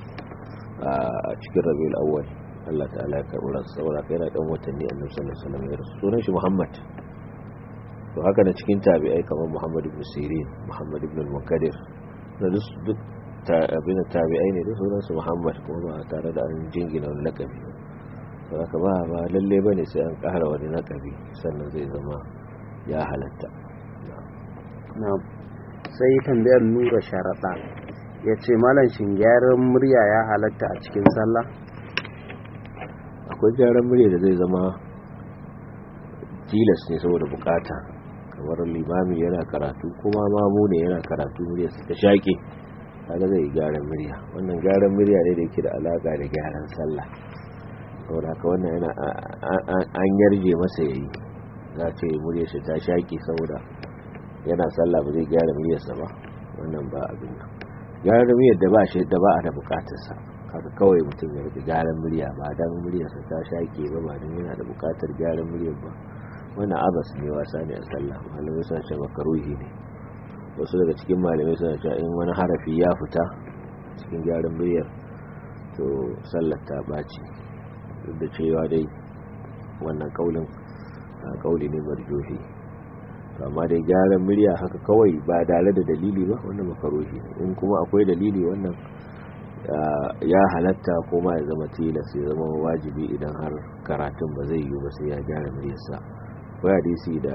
a cikin rabiul awwal Allah ta'ala ya karɓi ransa saboda kai yana dan watanni annabi sallallahu alaihi wasallam ya rasu sunan shi Muhammad to haka na cikin tabi'ai kamar Muhammad ibn Sirin Muhammad ibn al-Munkadir da duk abin tabi'ai ne da sunan su Muhammad kuma ba tare da an jingina wani lakabi to haka ba ba lalle bane sai an ƙara wani lakabi sannan zai zama ya halatta na'am sai tambayar nura sharaɗa ya ce malam shin gyaran murya ya halatta a cikin sallah akwai gyaran murya da zai zama tilas ne saboda bukata kamar limami yana karatu kuma mamu ne yana karatu murya ta shaƙe kaga zai gyaran murya wannan gyaran murya ne da yake da alaka da gyaran sallah saboda haka wannan yana an yarje masa yayi za ce murya shi ta shaƙe saboda yana sallah ba zai gyara muryarsa ba wannan ba abin nan gyara muryar da ba shi da ba a da bukatarsa haka kawai mutum ya rika gyaran murya ba dan muryarsa ta shake ba ba dan yana da bukatar gyaran muryar ba wannan abas ne wasa ne a sallah malamai sun ce makaruhi ne wasu daga cikin malamai suna cewa in wani harafi ya fita cikin gyaran muryar to sallar ta ɓaci duk da cewa dai wannan kaulin kauli ne marjohi to amma dai gyaran murya haka kawai ba dare da dalili ba wannan makarohi in kuma akwai dalili wannan ya halatta ko ma ya zama tilas ya zama wajibi idan har karatun ba zai yiwu ba sai ya gyara muryarsa akwai hadisi da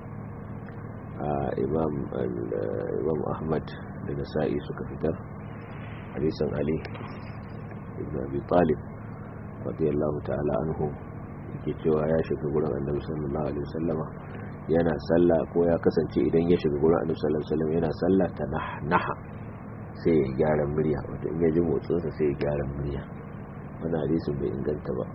imam imam ahmad da nasa'i suka fitar hadisin ali ibn abi talib radiyallahu ta'ala anhu yake cewa ya shiga gurin annabi sallallahu alaihi wasallama yana sallah ko ya kasance idan ya shiga gurin annabi sallallahu alaihi wasallam yana sallah ta naha sai ya gyara murya wato in ya ji motsinsa sai ya gyara murya wani hadisin bai inganta ba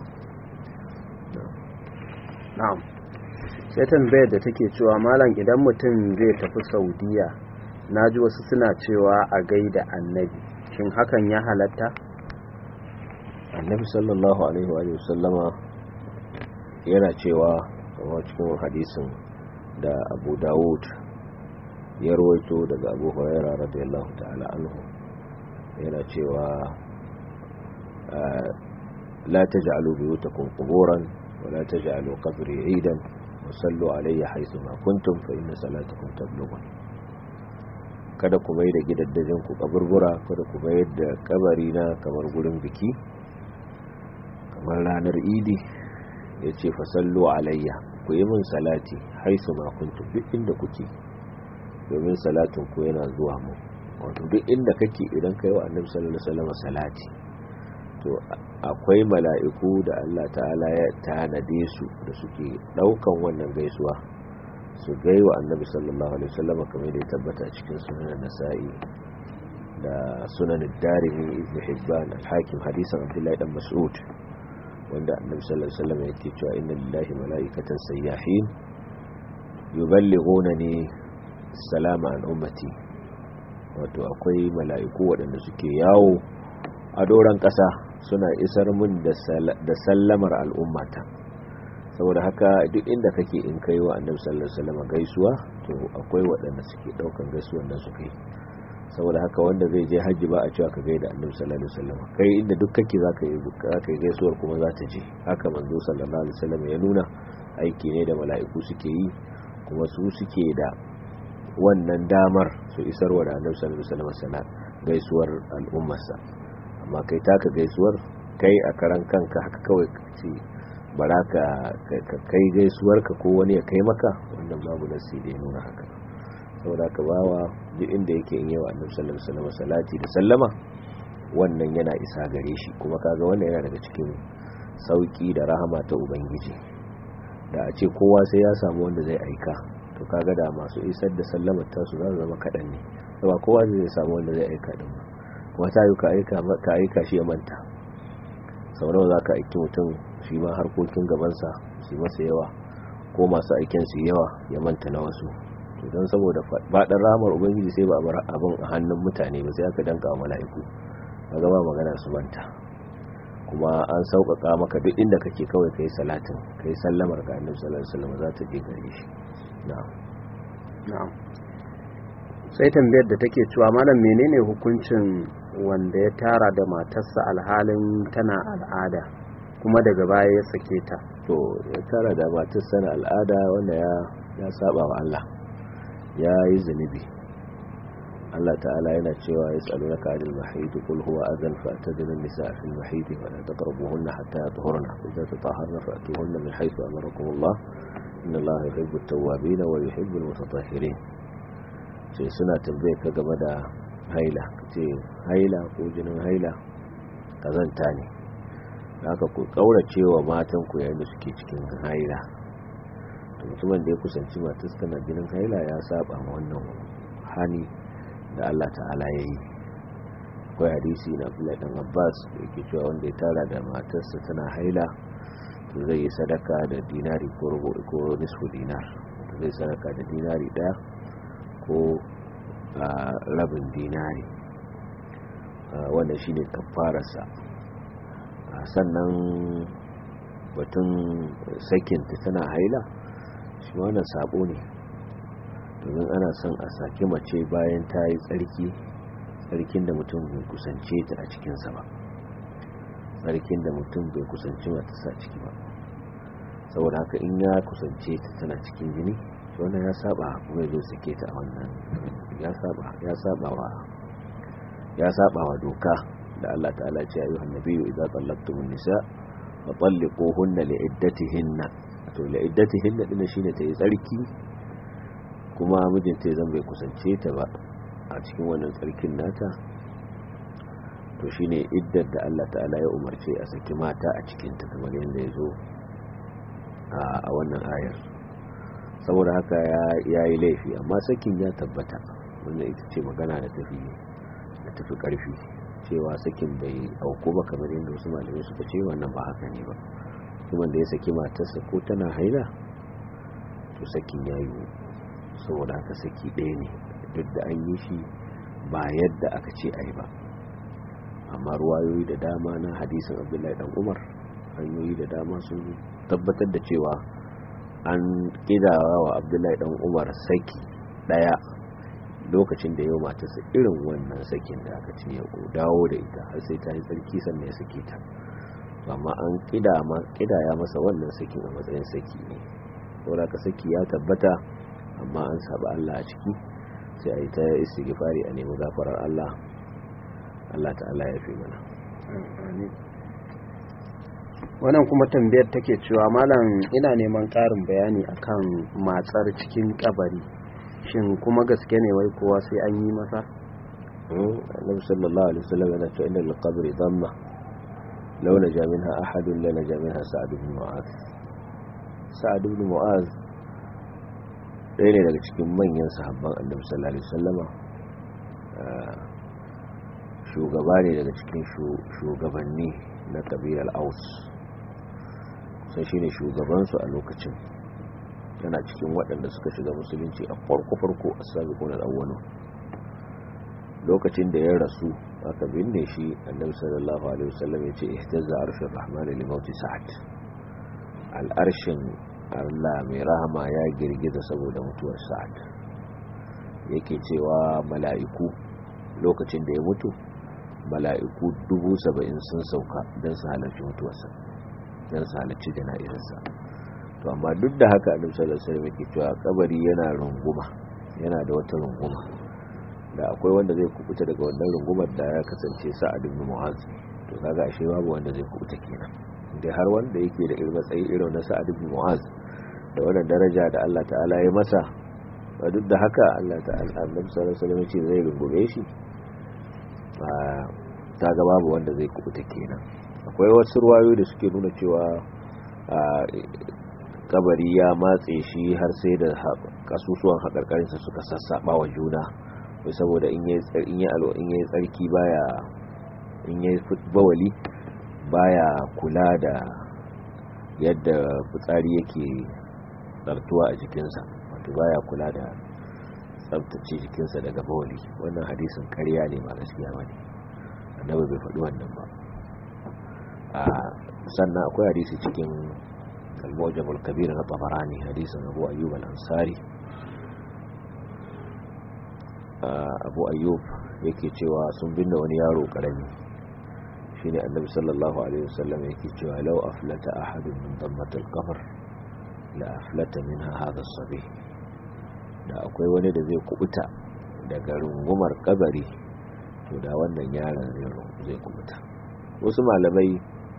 na'am sai tambayar da take cewa malam idan mutum zai tafi saudiya na ji wasu suna cewa a gaida annabi shin hakan ya halatta annabi sallallahu alaihi wa sallama yana cewa a cikin hadisin da abu dawud ya rawaito daga abu huraira radiyallahu ta'ala anhu yana cewa la taj'alu buyutakum quburan wa la taj'alu qabri 'idan wa sallu alayya haythu ma kuntum fa inna salatakum tablughun kada ku mai da gidaddajin ku kaburbura kada ku mai da kabari na kamar gurin biki kamar ranar idi yace fa sallu alayya ku yi min salati haythu ma kuntum duk inda kuke domin salatin ku yana zuwa mu wato duk inda kake idan kai wa annabi sallallahu alaihi wasallam salati to akwai mala'iku da Allah ta'ala ya tanade su da suke daukan wannan gaisuwa su gai wa annabi sallallahu alaihi wasallam kamar da ya tabbata cikin sunan nasa'i da sunan darimi ibn hibban al-hakim hadisan abdullahi dan mas'ud wanda annabi sallallahu alaihi wasallam yake cewa inna lillahi mala'ikatan sayyahin yuballighunani salama an ummati wato akwai mala'iku waɗanda suke yawo a doron ƙasa suna isar mun da sallamar al'ummata saboda haka duk inda kake in kai wa annabi sallallahu alaihi wasallam gaisuwa to akwai waɗanda suke ɗaukan gaisuwan nan su kai saboda haka wanda zai je hajji ba a cewa ka gaida annabi sallallahu alaihi wasallam kai inda duk kake zaka yi zaka yi gaisuwar kuma za ta je haka manzo sallallahu alaihi wasallam ya nuna aiki ne da mala'iku suke yi kuma su suke da wannan damar su isarwa da annabi sallallahu alaihi wasallam gaisuwar al'ummarsa amma kai taka gaisuwar kai a karan kanka haka kawai ce bara ka kai gaisuwar ka ko wani ya kai maka wannan babu nasi da ya nuna haka saboda ka bawa duk inda yake in yawa annabi sallallahu alaihi wasallam salati da sallama wannan yana isa gare shi kuma kaga wannan yana daga cikin sauki da rahama ta ubangiji da a ce kowa sai ya samu wanda zai aika to kaga da masu isar da sallamar tasu za su zama kaɗan ne ba kowa zai samu wanda zai aika din ba kuma ta yi ka aika ka aika shi ya manta sau nawa za ka aiki mutum shi ma harkokin gabansa su masa yawa ko masu aikin su yawa ya manta na wasu to don saboda faɗin ramar ubangiji sai ba a bar abin a hannun mutane ba sai aka danka wa mala'iku kaga ba magana su manta kuma an sauƙaƙa maka duk inda kake kawai kai salatin kai sallamar ga annabi sallallahu alaihi wasallam za ta je gare shi na'am na'am sai tambayar da take cewa malam menene hukuncin wanda ya tara da matarsa alhalin tana al'ada kuma daga baya ya sake ta to ya tara da matarsa na al'ada wanda ya ya saba wa Allah ya yi zunubi Allah ta'ala yana cewa ya tsalo na ka'adil mahaidu kul huwa azan fa'tadilu an-nisaa fil mahidi wa la taqrabuhunna hatta yatahurna fa idza tatahharna fa'tuhunna min haythu amarakum Allah inna Allah yuhibbu at-tawwabin wa yuhibbu al-mutatahhirin sai suna tambaye ka game da haila ce haila ko jinin haila kazanta ne haka ku kaurace wa matan ku yayin da suke cikin haila to mutumin da ya kusanci matar tana jinin haila ya saba ma wannan hani da Allah ta'ala ya yi akwai hadisi na Abdullahi dan Abbas da yake cewa wanda ya tara da matarsa tana haila to zai yi sadaka da dinari ko rubu ko nisfu dinar zai sadaka da dinari daya ko rabin dinari wannan shine kafararsa sannan batun sakinta tana haila shi wannan sabo ne to domin ana son a saki mace bayan ta yi tsarki tsarkin da mutum bai kusance ta a cikinsa ba tsarkin da mutum bai kusanci matasa ciki ba saboda haka in ya kusance ta tana cikin jini wannan ya saba kuma ya zo sake ta a wannan ya saba ya saba wa ya saba wa doka da Allah ta'ala ce ayyuhan nabiyyu idza tallaqtumun nisa fa talliquhunna li'iddatihinna to li'iddatihinna din shine ta yi tsarki kuma mijinta zan bai kusance ta ba a cikin wannan tsarkin nata to shine iddar da Allah ta'ala ya umarce a saki mata a cikin ta kamar yadda ya zo a wannan ayar saboda haka ya yi laifi amma sakin ya tabbata wannan ita ce magana da tafi da tafi karfi cewa sakin bai auku ba kamar yadda wasu malamai suka ce wannan ba haka ne ba kuma da ya saki matarsa ko tana haila to sakin ya yi saboda haka saki ɗaya ne duk da an yi shi ba yadda aka ce a yi ba amma ruwayoyi da dama na hadisin abdullahi dan umar hanyoyi da dama sun tabbatar da cewa an kidawa wa abdullahi dan umar saki daya lokacin da yau matarsa irin wannan sakin da aka ce ya dawo da ita har sai ta yi tsarki sannan ya sake ta amma an kidaya masa wannan sakin a matsayin saki ne saboda ka saki ya tabbata amma an saba Allah a ciki sai a yi ta istighfari a nemi gafarar Allah Allah ta'ala ya fi mana wannan kuma tambayar take cewa malam ina neman ƙarin bayani akan matsar cikin kabari shin kuma gaske ne wai kowa sai an yi masa annabi sallallahu alaihi wasallam yana cewa inna lil-qabri dhamma law naja minha ahadun la naja minha sa'd ibn mu'az sa'd ibn mu'az ɗaya ne daga cikin manyan sahabban annabi sallallahu alaihi wasallama shugaba ne daga cikin shugabanni na kabilar aus sai shi ne shugabansu a lokacin yana cikin waɗanda suka shiga musulunci a farko-farko a sabiƙun al'awwano lokacin da ya rasu aka binne shi annabi sallallahu alaihi wasallam ya ce ihtazza arshin rahmani limauti sa'ad al'arshin allah mai rahama ya girgiza saboda mutuwar sa'ad yake cewa mala'iku lokacin da ya mutu mala'iku dubu saba'in sun sauka don su halarci mutuwarsa don su halarci jana'izarsa to amma duk da haka annabi sallallahu alaihi wasallam yake cewa kabari yana runguma yana da wata runguma da akwai wanda zai kubuta daga wannan rungumar da ya kasance sa'ad ibn mu'az to kaga ashe babu wanda zai kubuta kenan dai har wanda yake da irin matsayi irin na sa'ad ibn mu'az da wannan daraja da Allah ta'ala ya masa ba duk da haka Allah ta'ala annabi sallallahu alaihi wasallam ce zai rungume shi ta ga babu wanda zai kubuta kenan akwai wasu ruwayoyi da suke nuna cewa kabari ya matse shi har sai da kasusuwan haƙarƙarinsa suka sassaɓa wa juna wai saboda in yi tsarki baya in yi bawali baya kula da yadda fitsari yake tsartuwa a jikinsa wato baya kula da tsabtace jikinsa daga bawali wannan hadisin karya ne ba gaskiya ba ne annabi bai faɗi wannan ba a sannan akwai hadisi cikin al-mujamul kabir na tabarani hadisin abu ayyub al-ansari abu ayyub yake cewa sun binne wani yaro karami shine annabi sallallahu alaihi wasallam yake cewa law aflata ahadun min dammatil qabr la aflata minha hadha as-sabi da akwai wani da zai kubuta daga rungumar kabari to da wannan yaron zai kubuta wasu malamai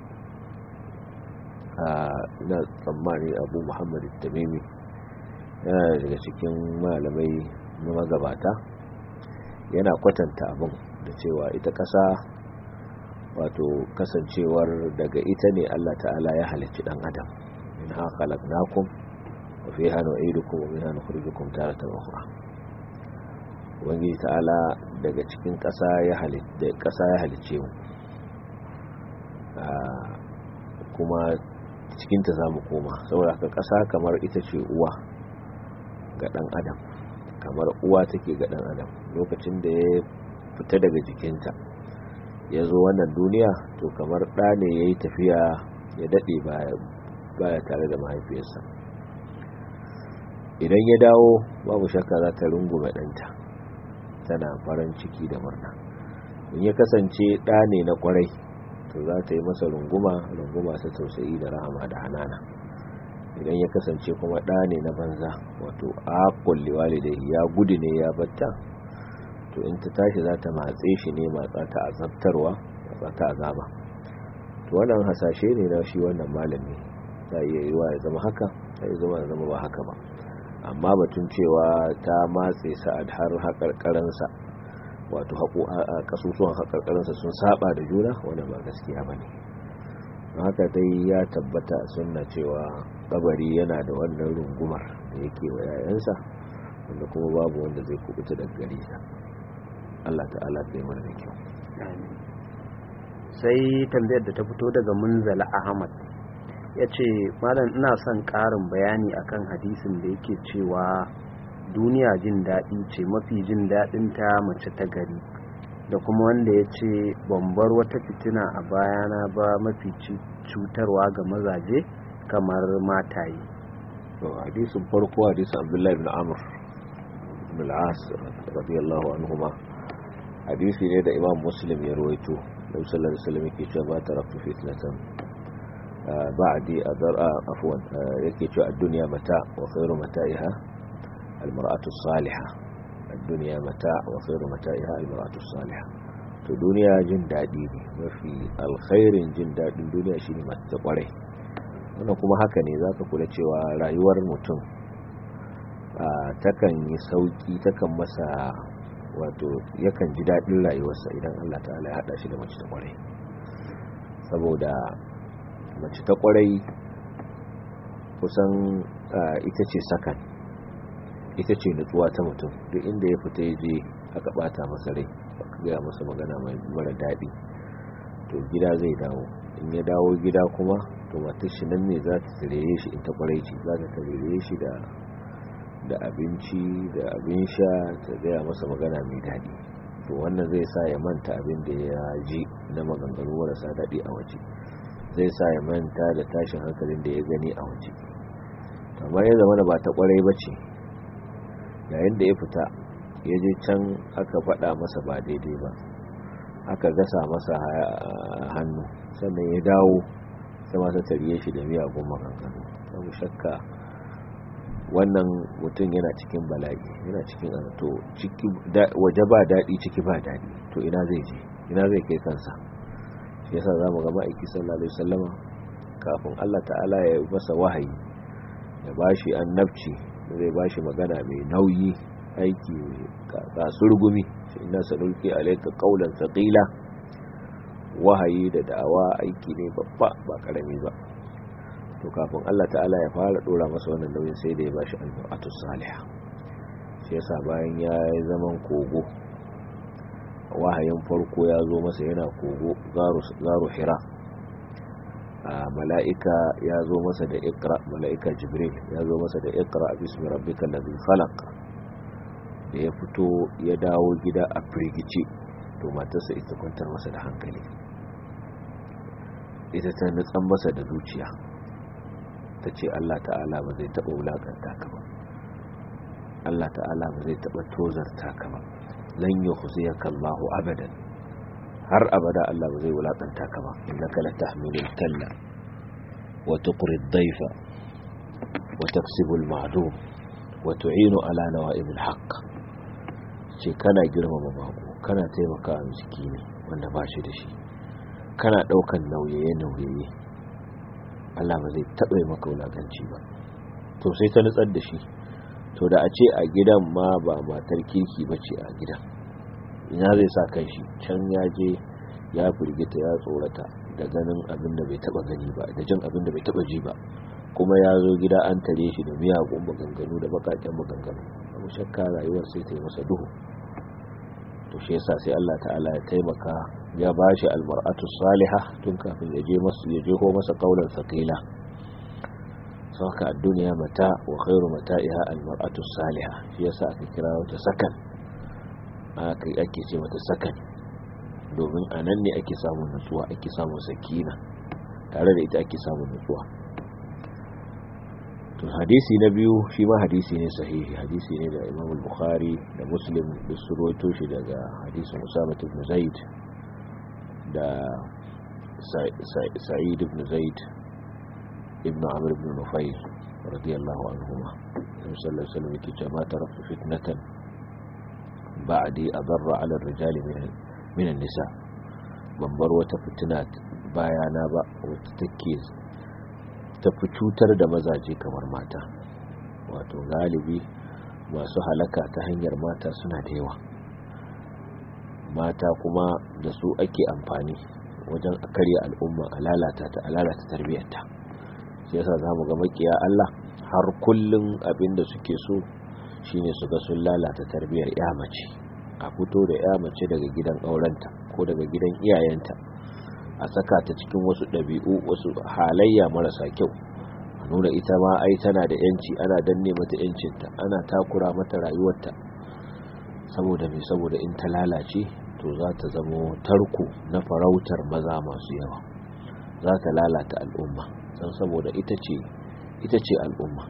na tsammani abu muhammad tamimi yana daga cikin malamai na magabata yana kwatanta abin da cewa ita ƙasa wato kasancewar daga ita ne allah ta'ala ya halicci ɗan adam in ha khalaqnakum wa fiha nu'idukum wa minha nukhrijukum taratan ukhra ubangiji ta'ala daga cikin ƙasa ya halitta ƙasa ya halicce mu kuma cikinta za mu koma saboda haka ƙasa kamar ita ce uwa ga ɗan adam kamar uwa take ga ɗan adam lokacin da ya fita daga jikinta ya zo wannan duniya to kamar ɗa ne ya yi tafiya ya daɗe baya tare da mahaifiyarsa idan ya dawo babu shakka za ta rungume ɗanta tana farin ciki da murna in ya kasance ɗa ne na ƙwarai to za ta yi masa runguma runguma ta tausayi da rahama da hanana idan ya kasance kuma ɗa ne na banza wato akon liwalidai ya gudu ne ya batta to in ta tashi za ta matse shi ne matsa ta azabtarwa matsa ta azaba to wannan hasashe ne na shi wannan malami ta iya yiwa ya zama haka ta iya zama ya zama ba haka ba amma batun cewa ta matse sa'ad har haƙarƙaransa wato kasusuwan haƙarƙaransa sun saba da juna wanda ba gaskiya ba ne haka dai ya tabbata sunna cewa kabari yana da wannan rungumar da yake wa yayansa wanda kuma babu wanda zai kubuta daga gare sa Allah ta'ala kai mana da kyau sai tambayar da ta fito daga munzala ahmad ya ce malam ina son ƙarin bayani akan hadisin da yake cewa duniya jin daɗi ce mafi jin daɗin ta mace ta gari da kuma wanda ya ce bambar wata fitina a bayana ba mafi cutarwa ga mazaje kamar mataye hadisin farko hadisin abdullahi ibn amr ibn al-as radiyallahu anhuma hadisi ne da imam muslim ya rawaito da sallallahu alaihi wasallam yake cewa ba taraktu fitnatan ba'di adara afwan yake cewa ad-dunya mata wa khairu mata'iha al-mar'atu as-salihah ad-dunya mata wa khairu mata'iha al-mar'atu as-salihah to duniya jin dadi ne mafi alkhairin jin dadin duniya shine mace kwarai wannan kuma haka ne zaka kula cewa rayuwar mutum takan yi sauki takan masa wato yakan ji daɗin rayuwarsa idan Allah ta'ala ya haɗa shi da mace ta ƙwarai saboda mace ta ƙwarai kusan ita ce sakan ita ce nutsuwa ta mutum duk inda ya fita ya je aka ɓata masa rai aka gaya masa magana mai mara daɗi to gida zai dawo in ya dawo gida kuma to matar shi nan ne za ta tarere shi in ta ƙwarai ce za ta tarere shi da da abinci da abin sha ta gaya masa magana mai daɗi to wannan zai sa ya manta abin da ya ji na maganganu marasa daɗi a waje zai sa ya manta da tashin hankalin da ya gani a waje amma ya zama da ba ta kwarai ba ce yayin da ya fita ya je can aka faɗa masa ba daidai ba aka gasa masa hannu sannan ya dawo sai masa tarye shi da miyagun maganganu babu shakka wannan mutum yana cikin bala'i yana cikin to ciki waje ba daɗi ciki ba daɗi to ina zai je ina zai kai kansa shi yasa zamu ga ma'aiki sallallahu alaihi wasallama kafin Allah ta'ala ya masa wahayi ya bashi annabci zai bashi magana mai nauyi aiki kasurgumi shi inna sanulki alayka qawlan thaqila wahayi da da'awa aiki ne babba ba karami ba to kafin Allah ta'ala ya fara dora masa wannan nauyin sai da ya bashi al-mar'atu salihah shi yasa bayan ya yi zaman kogo wahayin farko ya zo masa yana kogo garu hira a mala'ika ya zo masa da ikra mala'ika jibril ya zo masa da ikra bismi rabbikal ladhi khalaq da ya fito ya dawo gida a firgice to matarsa ita kwantar masa da hankali ita ta nutsan masa da zuciya ta ce Allah ta'ala ba zai taɓa wulaƙanta ka ba Allah ta'ala ba zai taɓa tozarta ka ba lan yi huziyaka Allahu abadan har abada Allah ba zai wulaƙanta ka ba innaka la tahmilul kalla wa tuqri ad-dayfa wa taksibu al-ma'dum wa tu'inu ala nawa'ib al-haqq ce kana girmama bako kana taimaka miskini wanda ba shi da shi kana ɗaukan nauye-nauye Allah ba zai taɓa yi maka wulaƙanci ba to sai ta nutsar da shi to da a ce a gidan ma ba matar kirki ba ce a gidan ina zai sa kan shi can ya je ya firgita ya tsorata da ganin abin da bai taɓa gani ba da jin abin da bai taɓa ji ba kuma ya zo gida an tare shi da miyagun maganganu da bakaken maganganu abu shakka rayuwar sai ta yi masa duhu to shi yasa sai Allah ta'ala ya taimaka ya bashi almar'atu salihah tun kafin ya je masu ya je ko masa kaulan saqila saka ad-dunya mata wa khairu mata'iha almar'atu salihah shi yasa aka kira wata sakan aka ake ce mata sakan domin anan ne ake samun nutsuwa ake samun sakina tare da ita ake samun nutsuwa to hadisi na biyu shi ma hadisi ne sahihi hadisi ne da imam bukhari da muslim da su rawaito shi daga hadisin usama ibn zaid da sa'id ibn zaid ibn amr ibn nufayl radiyallahu anhuma sallallahu alaihi wasallam yake cewa ma taraktu fitnatan ba'di adarra 'ala ar-rijali min an-nisa ban bar wata fitina bayana ba wacce take tafi cutar da mazaje kamar mata wato galibi masu halaka ta hanyar mata suna da yawa mata kuma da su ake amfani wajen a karya al'umma a lalata ta a lalata tarbiyyarta shi yasa za mu ga makiya Allah har kullum abin da suke so shine su ga sun lalata tarbiyyar ya mace a fito da ya mace daga gidan aurenta ko daga gidan iyayenta a saka ta cikin wasu ɗabi'u wasu halayya marasa kyau a nuna ita ma ai tana da yanci ana danne mata yancinta ana takura mata rayuwarta saboda mai saboda in ta lalace to za ta zamo tarko na farautar maza masu yawa za ta lalata al'umma san saboda ita ce ita ce al'umma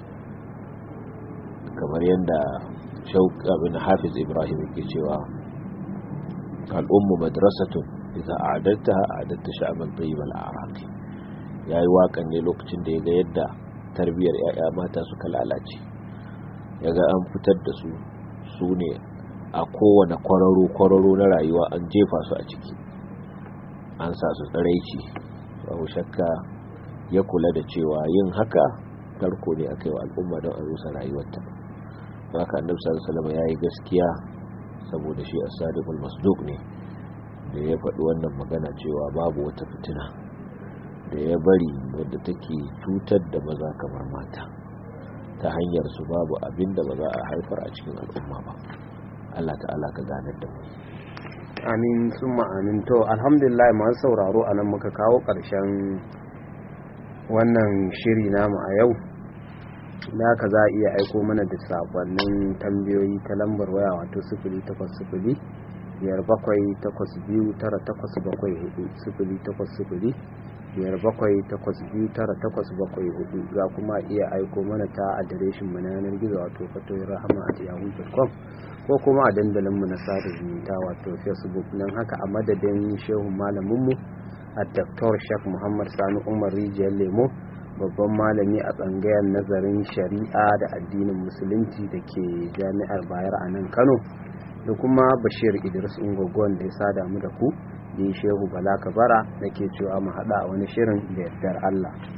kamar yadda abin hafiz ibrahim ke cewa al'ummu madrasatun idza a'adattaha a'adatta sha'ban tayyibal a'raqi yayi wakan ne lokacin da yaga yadda tarbiyar yaya mata suka lalace yaga an fitar da su su ne a kowane kwararo kwararo na rayuwa an jefa su a ciki an sa su tsaraici babu shakka ya kula da cewa yin haka tarko ne aka yi wa al'umma don a rusa rayuwarta haka annabi sallallahu alaihi wasallam yayi gaskiya saboda shi as-sadiqul masduq ne da ya faɗi wannan magana cewa babu wata fitina da ya bari wadda take cutar da maza kamar mata ta hanyar su babu abin da ba za a haifar a cikin al'umma ba Allah ta'ala ka ganar da mu amin summa amin to alhamdulillah masu sauraro a nan muka kawo ƙarshen wannan shiri namu a yau da haka za a iya aiko mana da sakonnin tambayoyi ta lambar waya wato sifili takwas sifili biyar bakwai takwas biyu tara takwas bakwai hudu sifili takwas sifili biyar bakwai takwas biyu tara takwas bakwai hudu za kuma iya aiko mana ta adireshin mu na yanar gizo wato fatoyin rahama at yahoo.com ko kuma a dandalin mu na sada zumunta wato facebook nan haka a madadin shehu malaminmu a Dr. Sheikh Muhammad Sani Umar Rijiyar Lemo babban malami a tsangayar nazarin shari'a da addinin musulunci da ke jami'ar bayar a nan kano da kuma bashir idris ungogon da ya sada mu da ku da shehu bala kabara da ke cewa mu haɗa a wani shirin da yardar allah